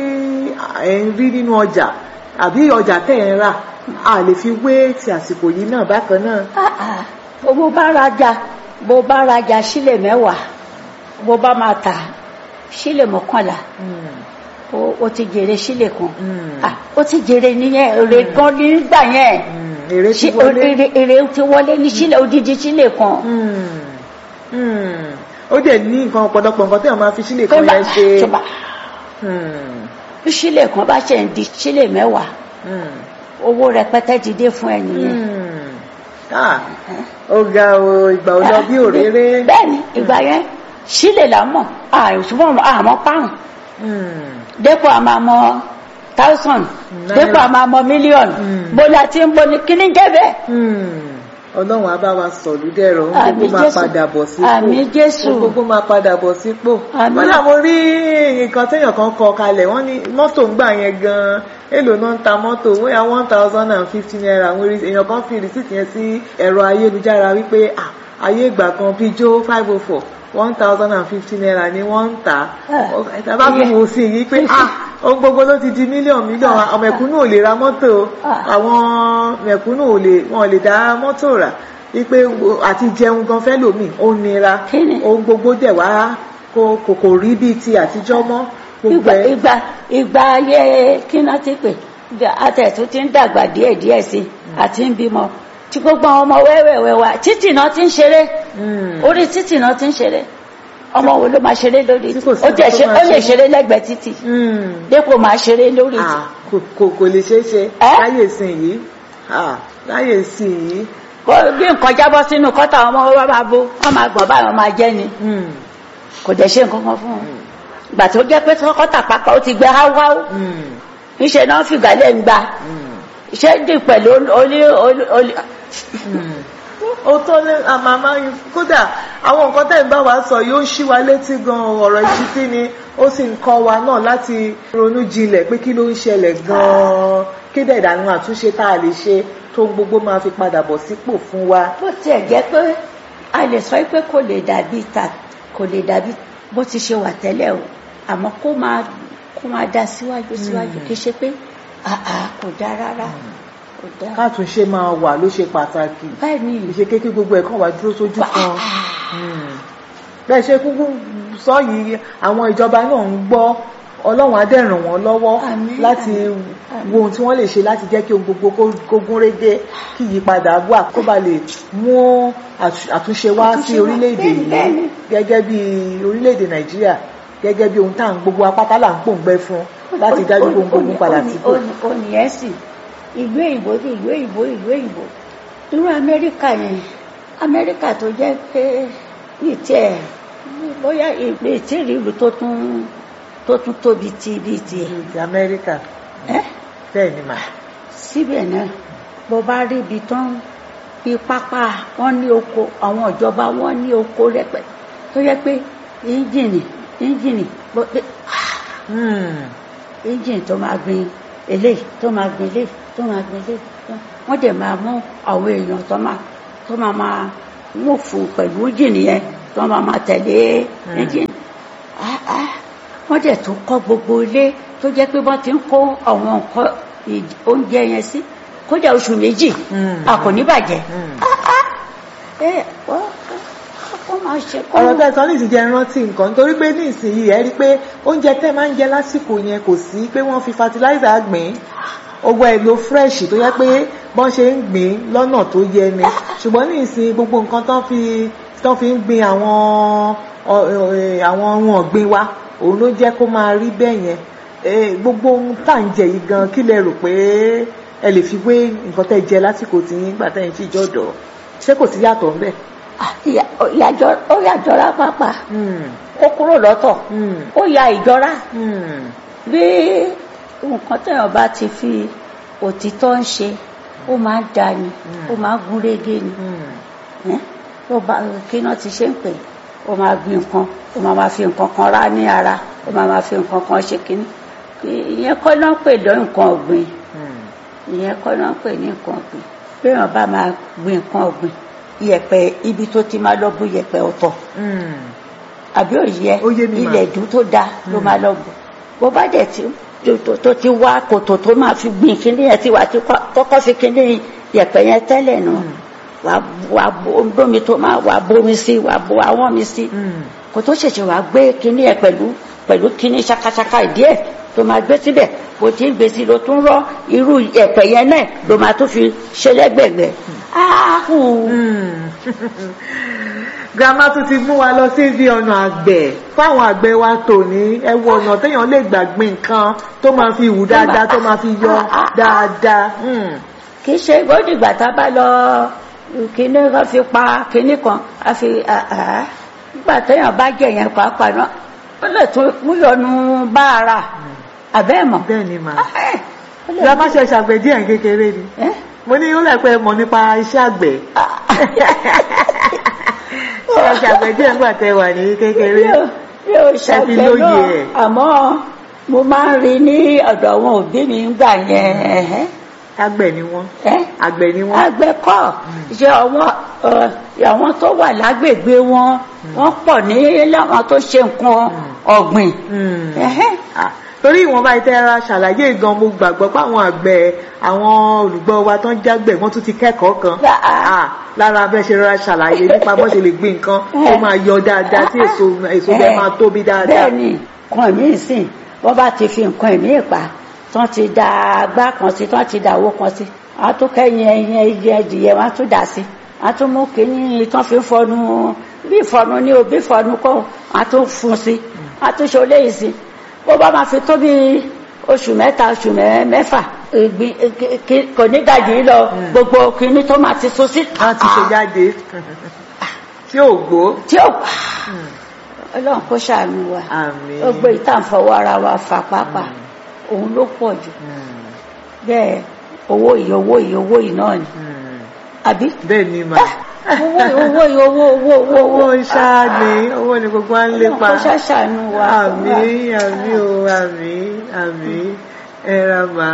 ẹ ń rí nínú ọjà àbí ọjà tẹ̀ ń rà a lè fi wé ti àsìkò yìí náà bákan náà. Ah, ah. bó bá rajà bó bá rajà sílè mẹ́wàá bó bá máa tà sílè mọ́kànlá Hmm. ó ó ti jèrè sílè kan Mm. Ah, ó ti jèrè nìyẹn èrè gan nígbà yẹn Hmm. èrè ti Ṣé- wọlé. èrè èrè ti wọlé ní sílè odidi sílè kan Hmm. Hmm. ó dẹ̀ ní nǹkan ọ̀pọ̀lọpọ̀ nǹkan tí wọ́n máa fi sílè tó kan bá yẹn ṣe. tó bá Hmm. bí sílè kan bá ṣe ń di sílè mẹ́wàá Hmm. owó rẹpẹtẹ ti dé fún ẹ nìyẹn. Hmm. Ah, ó ga o ìgbà ò lọ bí òréré. bẹ́ẹ̀ni ìgbà yẹn sílè là mọ̀ àìsùnmọ̀ àmọ́ párùn Hmm. dépò àmọ́ àmọ́ thousand Náírà. dépò àmọ́ àmọ́ mílíọ̀nù Mm. bó la ti ń bo ni kíní jẹ́ bẹ́ẹ̀. Hmm. ọlọ́run á bá wa sọ̀lú dẹ̀rọ̀ ohun Àmín gbogbo máa Jésù. padà bọ̀ sípò Àmín Jésù. ohun gbogbo máa padà bọ̀ sípò Àmín. wọ́n náà mo rí nǹkan téèyàn kan kọ kalẹ̀ wọ́n ní mọ́tò ń gbà yẹn gan-an èlò náà ń ta mọ́tò bóyá one thousand and fifty naira àwọn rí- èèyàn kan fi rìsíìtì yẹn sí ẹ̀rọ ayélujára wípé ah, ayé ìgbà kan pijó five oh four one thousand and fifty naira ni wọ́n ń tà Ah. á bá fi wò sí yìí pé ah ohun gbogbo ló ti di mílíọ̀nù mílíọ̀nù àwọn mẹ̀kúnnù ò lè ra mọ́tò Ah. àwọn mẹ̀kúnnù ò lè wọn ò lè dá mọ́tò rà wípé wo- àti jẹun gan fẹ́ lòmíì ó nira Kí ni? ohun gbogbo dẹ̀ wá kò kò kò rí bíi ti àtijọ́ mọ́ gbogbo ìgbà ẹ̀ ìgbà ìgbà ayé kí náà ti pè àtẹ̀tún ti ń dàgbà díẹ̀ díẹ̀ sí i àti ń bímọ tí gbogbo àwọn ọmọ wẹ́wẹ́wẹ́ wa títì náà ti ń ṣeré Mm. orí títì náà ti ń ṣeré ọmọ wo ló máa ṣeré lórí Tí kò sí ó tẹ̀ nǹkan tó ṣe máa ó lè ṣe. ṣeré lẹ́gbẹ̀ẹ́ títì Mm. dépò máa ṣeré lórí títì. Ah, kò kò kò lè ṣeé ṣe Ẹ́? láyè sìn yìí Ah, láyè sìn yìí Kó bí nǹkan jábọ́ sínú kọ́tà ọmọ wọn máa bo wọ́n máa gbọ̀n báyọ̀ máa jẹ́ ni Mm. kò dẹ̀ ṣe nǹkan kan fún wọn. ìgbà tó jẹ́ pé kọ́tà pápá ó ti gbẹ háúháú Mm. níṣẹ́ náà fìgbà lẹ́ ń gba Mm. iṣẹ́ dì pẹ̀lú olí olí olí. ó tó lé àmàmá yìí kódà àwọn nǹkan tẹ̀ ń bá wa sọ yóò ṣí wa létí gan ọ̀rọ̀ ìṣítí ni ó sì ń kọ́ wa náà láti ronú jinlẹ̀ pé kí ló ń ṣẹlẹ̀ gan-an kí dẹ̀ ìdànù àtúnṣe tá a lè ṣe tó gbogbo máa fi padà bọ̀ sípò fún wa. bó tiẹ̀ jẹ́ pé a lè sọ pé kò lè dàbí ta kò lè dàbí bó ti ṣe wà tẹ́lẹ̀ o àmọ́ kó máa kó máa dá síwájú síwájú kì í ṣe pé àà kò dá rárá kò dá. kátúnṣe máa wà ló ṣe pàtàkì báyìí ni ìṣe kékeré gbogbo ẹ̀ kàn wá dúró sójú kan. Mm. bẹ́ẹ̀ ṣe kúkú sọ yìí àwọn ìjọba náà ń gbọ́ ọlọ́run á dẹ̀ ràn wọ́n lọ́wọ́ Àmín, láti àmín. wo ohun tí wọ́n lè ṣe láti jẹ́ kí ohun gbogbo kó- kó gún régé kí ìyípadà wà kó ba lè mú àtú- àtúnṣe wá sí Àtúnṣe wá, orílẹ̀-èdè bẹ́ẹ̀ni, yìí bẹ́ẹ̀ni. gẹ́gẹ́ bí orílẹ̀-èdè nàìjíríà gẹ́gẹ́ bí ohun tá à ń gbogbo apáta là ń pòǹgbẹ fún láti dájú pé ohun gbogbo padà sípò. ònìyẹn sì ìlú èyìnbó ní ìlú èyìnbó ìlú èyìnbó irú amẹ́ríkà yẹn amẹ́ríkà tó jẹ́ pé ní tiẹ̀ bóyá ìgbé ìtìrí ìlú tó tún tó tún tóbi ti bíi tiẹ̀ ti amẹ́ríkà ẹ́ bẹ́ẹ̀ ni mà. síbẹ̀ náà bó bá rí ibi tán bí pápá wọn ní oko àwọn ìjọba wọn ní oko rẹpẹ tó yẹ pé íńjìnì íńjìnì bó- pé Mm. engine tó máa gbin eléyìí tó máa gbin eléyìí tó máa gbin eléyìí tó- wọ́n dẹ̀ máa mú àwọn èèyàn tó máa tó máa máa mú fún pẹ̀lú engine yẹn tó máa máa tẹ̀lé Mm. engine Ah, ah. wọ́n dẹ̀ tún kọ́ gbogbo ilé tó jẹ́ pé wọ́n ti ń kó àwọn nǹkan ìj- oúnjẹ yẹn sí kódà oṣù méjì Mm. a kò ní bàjẹ́ Mm. ẹ wọ́n wọ́n máa ṣe kó ọ̀rọ̀ tẹ́ sọ ní ìsìnjẹ́ rántí nǹkan nítorí pé ní ìsinyìí ẹ rí i pé oúnjẹ tẹ́ máa ń jẹ lásìkò yẹn kò sí pé wọ́n fi fertilizer gbìn owó ẹ̀ lo fresh tó yẹ pé bọ́n ṣe ń gbìn lọ́nà tó yẹ ni ṣùgbọ́n ní ìsìn gbogbo nǹkan tán fi tán fi ń gbin àwọn ọ- ẹ, àwọn ohun ọ̀gbìn wa òun ló jẹ́ kó máa rí bẹ́ẹ̀ yẹn Eh, gbogbo ohun tá à ń jẹ yìí gan kí lẹ rò pé ẹ lè fi wé nǹkan tẹ́ jẹ lásìkò tí yín gbà tẹ́yìn sí ìjọ́dọ̀ ṣé kò sí yàtọ̀ ńbẹ̀? Ah, ìyà- ó yàjọ- ó yàjọra pápá Hmm, ó kúrò lọ́tọ̀ hmm, ó ya ìjọra hmm, bí nǹkan téèyàn bá ti fi òtítọ́ ń ṣe ó máa ń da ni ó máa ń gún régé ni hmm. ẹ́ tó bá kí náà ti ṣe ń pè ó máa gbin nǹkan ó máa máa fi nǹkan kan rá ní ara ó máa máa fi nǹkan kan ṣe kínní ìyẹn kọ́ náà ń pè lọ́ nǹkan ọ̀gbìn ìyẹn kọ́ náà ń pè ní nǹkan ọ̀gbìn béèyàn bá máa gbin nǹkan ọ̀gbìn iyẹ̀pẹ̀ ibi tó ti máa lọ bú iyẹ̀pẹ̀ ọ̀tọ̀ Hmm. àbí òye Ó yé mi mà. ilẹ̀ ìdú tó dáa ló máa lọ bù bó bá dẹ̀ tí tó- tó- tó ti wá kòtò tó máa fi gbìn kíní yẹn tí wàá ti kọ́- kọ́kọ́ fi kíní yẹ̀pẹ̀ yẹn tẹ́lẹ̀ nù wàá wàá bo- bómi tó máa wàá bómi sí wàá bo àwọn mi sí Hmm. kò tó ṣẹ̀ṣẹ̀ wàá gbé kíní yẹn pẹ̀lú pẹ̀lú kíní ṣakaṣaka ìdí ẹ̀ tó máa gbé síbẹ̀ kò tí ń gbé sí ló tún rọ irú yẹ̀pẹ̀ yẹn náà ló máa tún fi ṣe lẹ́gbẹ̀gbẹ̀ áhùn Hmm. grandma tún ti mú wa lọ sí ibi ọ̀nà àgbẹ̀ fáwọn àgbẹ̀ wa tòní ẹ wo ọ̀nà téèyàn lè gbàgbé nǹkan tó máa fi wù dáadáa tó máa fi yọ dáadáa. Hmm. kì í ṣe gbódìgbà tá a bá lọ kíní kan fi pa kíní kan a fi àá nígbà téèyàn bá jẹ yẹn pàápàá náà ó lè tún múyọnu bá ara àbẹ́ mọ̀ bẹ́ẹ̀ ni màá. Ẹ́, ó lè grandma ṣe ṣàgbẹ̀ díẹ̀ kékeré ni ẹ́, mo ní ó lè pẹ́ mọ̀ nípa iṣẹ́ àgbẹ̀ ṣe ẹ ṣàgbẹ̀ díẹ̀ nígbà tẹ́ wà ní kékeré. mi ò- mi ò fi ṣàgbẹ̀ lóye náà ẹ̀. àmọ́ mo máa ń rí ní ọ̀dọ̀ àwọn òbí mi ń gbà yẹn ẹ̀hẹ́, àgbẹ̀ ni wọ́n ẹ́. àgbẹ̀ ni wọ́n. àgbẹ̀ kọ́ ṣe àwọn ẹ, àwọn tó wà lágbègbè wọn wọ́n pọ̀ ní láwọn tó ṣe nǹkan ọ̀gbìn. Hmm. Ẹ̀hẹ́. Ah, torí ìwọ̀nba ìtẹ́ra ṣàlàyé gan mo gbàgbọ́ pé àwọn àgbẹ̀ àwọn olùgbọ́ wa tó ń jágbẹ̀ wọ́n tún ti kẹ́kọ̀ọ́ kan Gbà á. Ah, lára bẹ́ẹ̀ ṣe rọra ṣàlàyé nípa bó ṣe lè gbin nǹkan tó Eh. máa yọ dáadáa tí èso èso bẹ́ẹ̀ Ẹ̀, máa tóbi dáadáa. bẹ́ẹ̀ ni nǹkan ìmí sìn wọ́n bá ti fi nǹkan ìmí pa tán ti da agbá kan sí tán ti da owó kan sí wọ́n á tún kẹ́yìn ẹyin ẹyẹ ẹdìyẹ wọ́n á tún dà sí wọ́n á tún mú kínní tán fi fọnu bí ìfọnu ní o bí ìfọnu kọ́ wọ́n á tún fún sí wọ́n á tún ṣe oléyìí sí bó bá máa fi tó bí oṣù mẹ́ta oṣù mẹ́- mẹ́fà ìgbín kí- kí- kò ní gàjì lọ gbogbo kínní tó máa ti so sí. wọ́n ti ṣe jáde tí ò gbó. tí ó ọlọ́run kó ṣàánú wa àmín. ó gbé ìtànfọwọ́ ara wa fà pápá òun ló pọ̀ jù Hmm, bẹ́ẹ̀ owó yìí owó yìí owó yìí náà ni hmm. àbí bẹ́ẹ̀ ni mà. owó yìí owó yìí owó owó owó owó ṣáá ni owó ni gbogbo wa ń ọlọ́run lépa. kó ṣàṣàánú wa àmín àmín o àmín àmín ẹ ra mà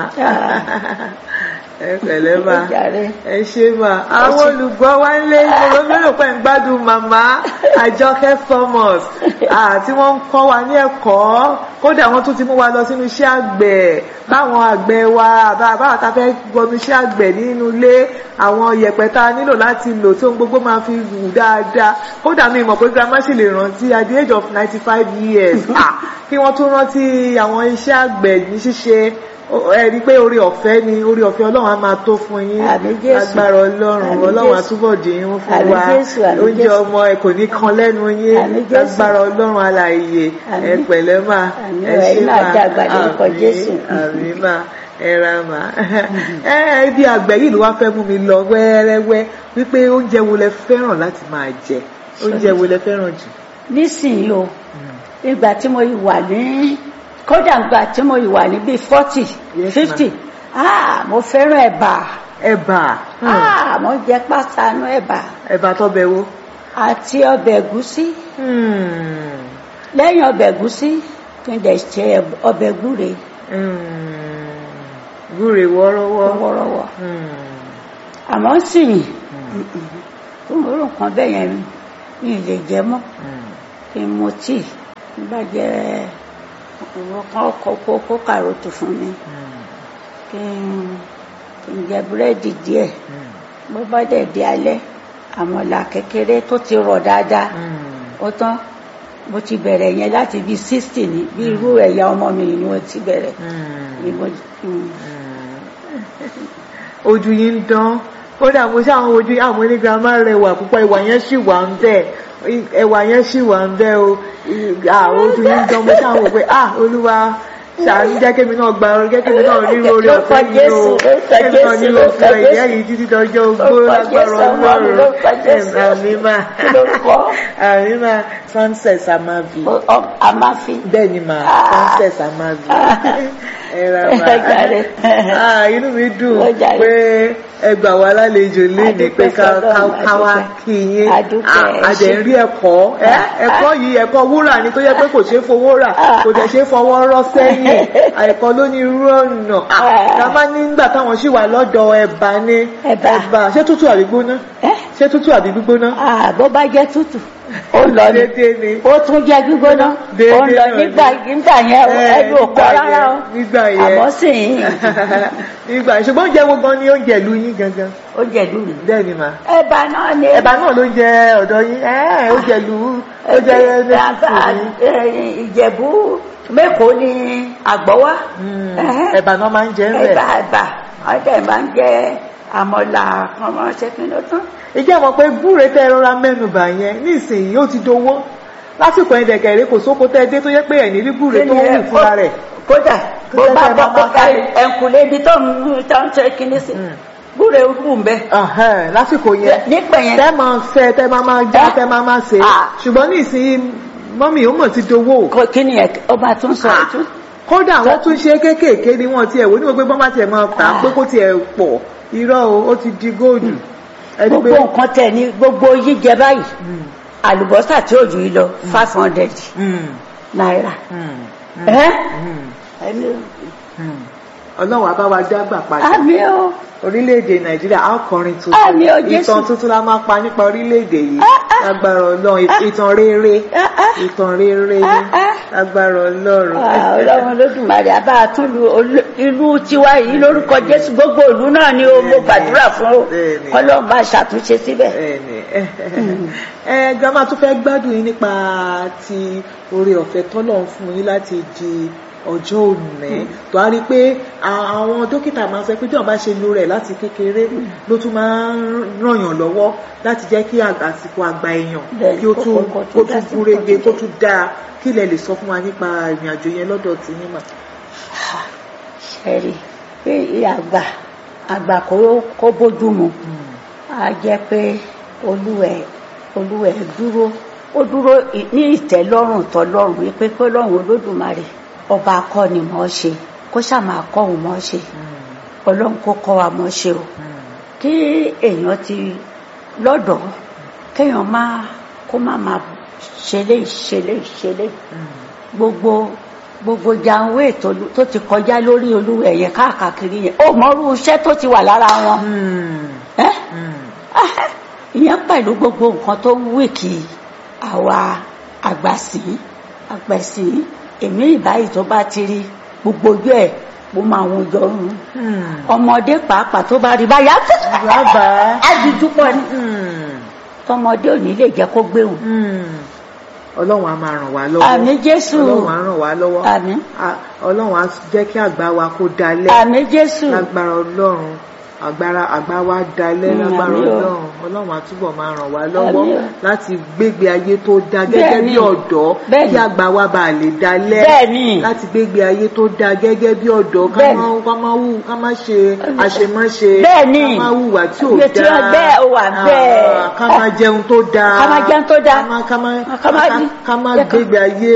ẹ pẹ̀lẹ́ mà Ẹ jàre. ẹ ṣe mà àwọn olùgbọ́ wa ń lé ìgboro mélòó pẹ̀ ń gbádùn màmá àjọkẹ́ thomas ah, tí wọ́n ń kọ́ wa ní ẹ̀kọ́ kódà wọ́n tún ti mú wa lọ sínú iṣẹ́ àgbẹ̀ báwọn àgbẹ̀ wa bá- báwa ta fẹ́ gbọmí iṣẹ́ àgbẹ̀ nínú ilé àwọn yẹ̀pẹ̀ tá a nílò láti lò tí ohun gbogbo máa fi wù dáadáa kódà mi mọ̀ pé grandma sì lè rántí at the age of ninety five years ah, kí wọ́n tún rántí àwọn iṣẹ́ àgbẹ̀ ní ṣíṣe ó- ẹ rí i pé orí ọ̀fẹ́ ni orí ọ̀fẹ́ ọlọ́run á máa tó fún yín Àmín Jésù. agbára ọlọ́run Àmín ọlọ́run á Jésù. túbọ̀ dín in fún Àmín wa Jésù, àmín oúnjẹ Jésù. ọmọ ẹ kò ní kan lẹ́nu yín Àmín Jésù. agbára ọlọ́run alààyè ẹ Àmín. pẹ̀lẹ́ mà Àmín ẹ o, ṣé ẹ̀yin náà mà dàgbà lórúkọ Àmín, Jésù. àmín mà ẹ ra mà ẹ ẹ bí àgbẹ̀ yìí ló wá fẹ́ mú mi lọ wẹ́rẹ́wẹ́ wípé oúnjẹ wo lẹ fẹ́ràn láti máa jẹ oúnjẹ wo lẹ fẹ́ràn jù. nísìnyí o ìgbà tí mo wà ní kódà ìgbà tí mo wà ní bíi forty Yes, fifty ah mo fẹ́ràn ẹ̀bà ẹ̀bà hmm, ah mo jẹ pásánù ẹ̀bà ẹ̀bà tọ́bẹ̀ wo. àti ọbẹ̀ ẹ̀gúsí Hmm, lẹ́yìn ọbẹ̀ ẹ̀gúsí kí n dẹ̀ ṣe ọbẹ̀ gbúre hmm, gúre wọ́rọ́wọ́. wọ́rọ́wọ́ Hmm, àmọ́ sìn tó ń rò kan bẹ́ẹ̀ yẹn mi ì lè jẹ mọ́ hmm, kí n mu tíì n bá jẹ ọ̀rọ̀ kan kó kó kó kàròtù fún mi hmm, kí n kí n jẹ búrẹ́dì díẹ̀ hmm, bó bá dẹ̀ di alẹ́ àmàlà kékeré tó ti rọ̀ dáadáa hmm. ó tán mo ti bẹ̀rẹ̀ yẹn láti bíi sixty ní bí irú ẹ̀yà ọmọ mi ni mo ti bẹ̀rẹ̀ Hmm, ni mo mm. ojú yín ń dán kódà mo ṣe àwọn ojú àwọn ní girama rẹwà púpọ̀ ìwà yẹn sì wà ń bẹ̀ ẹwà yẹn sì wà ń bẹ̀ o ah ojú yín ń dán mo ṣe àwọn òpè ah olúwa ṣàánú jẹ́ kémi náà gba orí jẹ́ kémi náà ríro orí ọ̀fẹ́ yìí o kémi náà nílò fún ìyá yìí títí dọjọ́ ogbó lágbára ọlọ́run àmì máa àmì máa success amavi a máa fi bẹ́ẹ̀ ni máa success amavi ẹ̀rọ Jàre. máa inú mi dùn Ó jàre. pé ẹ gbà wá lálejò léde pé Adúpẹ́ ká fọ́lọ́run, ká- ká wá adúpẹ́. kí yín Adúpẹ́, a dẹ̀ ń ṣé. rí ẹ̀kọ́ ẹ ẹ̀kọ́ yìí ẹ̀kọ́ wúrà ni tó yẹ pé kò ṣeé fowó rà kò dẹ̀ ṣeé fọwọ́ rọ́ sẹ́yìn àìkọ́ ló ní irú ọ̀nà ká má nígbà táwọn ṣì wà lọ́dọ̀ ẹ̀bà ni Ẹ̀bà. ṣé tútù àbí gbóná ẹ́ ṣé tútù àbí gbígbóná ah bó bá jẹ́ tútù ó lọ ní déédéé ni ó tún jẹ́ gbígbóná ó Déédéé ń lọ náà nígbà nígbà yẹn o, Ẹ, ẹnu ò kọ́ nígbà rárá o yẹn, nígbà yẹn. àmọ́ sì ń nígbà yẹn. ṣùgbọ́n oúnjẹ wo gan ni oúnjẹ ìlú yín gangan ó jẹ́ lùlù. bẹ́ẹ̀ ni mà ẹ̀bà náà ni ẹ̀bà náà ló jẹ ọ̀dọ̀ yín ẹ̀ oúnjẹ ìlú ó jẹ Ẹ̀bà, lẹ́sìn ẹ̀, ìjẹ̀bú mẹ́kọ̀ọ́ ni àgbọ̀wá ẹ̀bà náà máa ń jẹ ń bẹ̀. ẹ̀bà ẹ̀bà ọ̀dẹ̀ máa ń jẹ àmọ̀là ọmọ ṣẹ́kìn ló tán. ìjẹ́ mọ̀ pé gbúre tẹ́ ẹ rọra mẹ́nubà yẹn nísìnyí ó ti dowó lásìkò ẹ̀yìn dẹ̀kẹ̀rẹ́ kò sóko tẹ́ ẹ dé tó yẹ pé ẹ̀ní rí gbúre tó wù fúnra rẹ̀. kódà bó jẹ́ bá kẹ́ ẹ bọ́ máa máa kọ́ka sáré. ẹ̀ǹkùlé ibi tó ń tó ń ṣe kíní sí gbúre wù ń bẹ. Ọ̀hẹ́n, lásìkò yẹn nígbà yẹn tẹ́ máa fẹ́ tẹ́ máa máa já Ẹ́. tẹ́ máa máa ṣe Ah. ṣùgbọ́n nísìnyí mọ́mì ó mọ̀ ti dowó kò- kíni ẹ̀ ọba tún sọ Ah. tún. kódà wọ́n tún ṣe kéékèèké ni wọ́n tiẹ̀ wò ní gbogbo bọ́n bá tiẹ̀ máa tà á Ah. pé kó tiẹ̀ pọ̀ irọ́ o ó ti di góòdù ẹni gbogbo nǹkan tẹ̀ ní gbogbo jíjẹ báyìí Mm, àlùbọ́sà tí ò jù yìí lọ five hundred mm, náírà. mm, ẹ́ mm, ẹni mm. ọlọ́run á bá wa dágbà padà àmì o orílẹ̀-èdè nàìjíríà á kọrin Àmì o, tuntun Jésù. ìtàn tuntun la máa pa nípa orílẹ̀-èdè yìí Ah, ah. lágbára ọlọ́run ìtàn rere Ah, ah. ìtàn rere Ah, ah. lágbára ọlọ́run. Ah, ọlọ́run olódùmarè àbá àtúndù olú- ìlú tiwa yìí lórúkọ jésù gbogbo ìlú náà ni o mo gbàdúrà fún o Bẹ́ẹ̀ni. kọlọ́ọ̀ bá ṣàtúnṣe síbẹ̀. Bẹ́ẹ̀ni ẹ gbọ́dọ̀ tún fẹ́ gbádùn yín nípa ti oore ọ̀fẹ́ tọ́lọ̀ ń fún yín láti di ọjọ́ òní tó a rí i pé a- àwọn dókítà máa ń sọ pé tí wọ́n bá ṣe lo rẹ̀ láti kékeré ló tún máa ń ràn yàn lọ́wọ́ láti jẹ́ kí àg- àsìkò àgbà èèyàn Bẹ́ẹ̀ni, kí ó tún kó- kó kó tún dá tún sí gúrégé nǹkan kó tó tún dáa kí lẹ lè sọ fún wa nípa ìrìn àjò yẹn lọ́dọ̀ tí yín mà. ṣẹ́rí pé àgbà àgbà kó kó bójú mu á jẹ́ pé olúwẹ̀ olúwẹ̀ dúró ó dúró ì- ní ìtẹ́lọ́rùn tọ́lọ́run wípé pé lọ́run olódùmarè ọba akọ́ni mọ́ ṣe kó ṣàmà kọ́ òun mọ́ ṣe ọlọ́run kó kọ́ wa mọ́ ṣe o kí èèyàn ti lọ́dọ̀ kéèyàn má kó má máa ṣẹlẹ̀ ṣẹlẹ̀ ṣẹlẹ̀ gbogbo gbogbo janwé tó tó ti kọjá lórí olúwẹ̀ yẹn káàkiri yẹn ó mọrú iṣẹ́ tó ti wà lára wọn ẹ́ ìyẹn pẹ̀lú gbogbo nǹkan tó ń wí kí àwa àgbàsí àgbàsí èmi ìbáyìí tó bá ti rí gbogbo ojú ẹ̀ mo máa wọn jọ rún ọmọdé pàápàá tó bá rí báyà bàbá ájújú pọ̀ ní tọmọdé ò ní lè jẹ́ kó gbéhùn ọlọ́run á máa ràn wá lọ́wọ́ àmì jésù ọlọ́run á ràn wá lọ́wọ́ àmì Ah, ọlọ́run á jẹ́ kí àgbà wa kó dalẹ̀ àmì jésù lágbára ọlọ́run agbára àgbà wa dalẹ̀ Mm, lágbára àmín o. ọlọ́run ọlọ́run á túbọ̀ máa ràn wá lọ́wọ́ Àmín o. láti gbégbé ayé tó dáa gẹ́gẹ́ Bẹ́ẹ̀ni. bí ọ̀dọ́ Bẹ́ẹ̀ni. kí àgbà wa bá lè dalẹ̀ Bẹ́ẹ̀ni. láti gbégbé ayé tó dáa gẹ́gẹ́ bí ọ̀dọ́ ká Bẹ́ẹ̀ni. má ká má wù ká má ṣe àṣemáṣe Bẹ́ẹ̀ni. ká má hùwà tí ò Iye tí dáa ó bẹ́ẹ̀ ó wà bẹ́ẹ̀. Ah, ká má jẹun tó dáa Ká má jẹun tó dáa. ká má ká má Ká má- ká- ká má jẹ́ ká- gbégbé ayé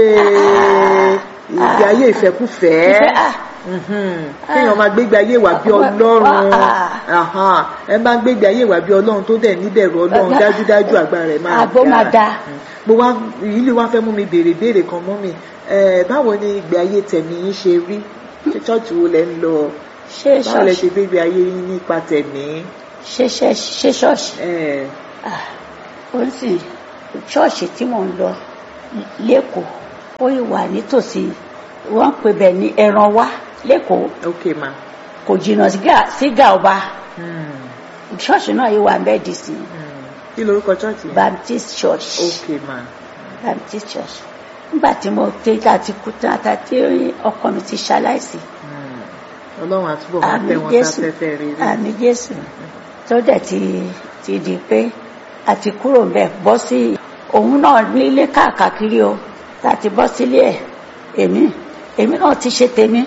ìgbé ayé ìfẹ́kúfẹ̀ẹ́ Ìfẹ́, ah. Mhm. kéèyàn máa gbégbé ayé ìwà bí Wá- ọlọ́run wá- Ahan. ẹ máa gbégbé ayé ìwà bí ọlọ́run tó dẹ̀ níbẹ̀rù ọlọ́run Ọ̀gá- dájúdájú àgbà rẹ̀ máa Àgbo máa da. Mm. mo wá èyí lè wá fẹ́ mú mi béèrè béèrè kan mọ́ mi Eh, báwo ni ìgbé ayé tẹ̀mí yín ṣe rí ṣé ṣọ́ọ̀ṣì wo lẹ ń lọ ṣé báwo lẹ ṣọ́ọ̀ṣì ṣe gbégbé ayé yín nípa tẹ̀mí ṣé ṣé- ṣé ṣọ́ọ̀ṣì Eh, Ah, ó ń sìn ṣọ́ọ̀ṣì tí mò ń lọ lẹ́kọ̀ọ́ ó yìí wà nítòsí wọ́n ń pè bẹ̀ ní ẹran wá lẹ́kọ̀ọ́ ok ma kò jìnnà sí Gà- sí gàọba Mm. ṣọ́ọ̀ṣì náà yìí wà bẹ́ẹ̀ dì sí Mm. kí lorúkọ ṣọ́ọ̀ṣì yẹn Baptist Church ok ma Baptist Church nígbà tí mo dé láti kú tán àtàtí ọkọ mi ti ṣaláìsí Mm. ọlọ́run àtúbọ̀ máa àmì tẹ wọn jésù sáfẹ́fẹ́ rere àmì jésù tó dẹ̀ ti ti di pé a ti kúrò bẹ́ẹ̀ bọ́ sí òun náà nílé káàkiri o láti bọ́ sílé ẹ̀ èmi èmi náà ti ṣe tèmi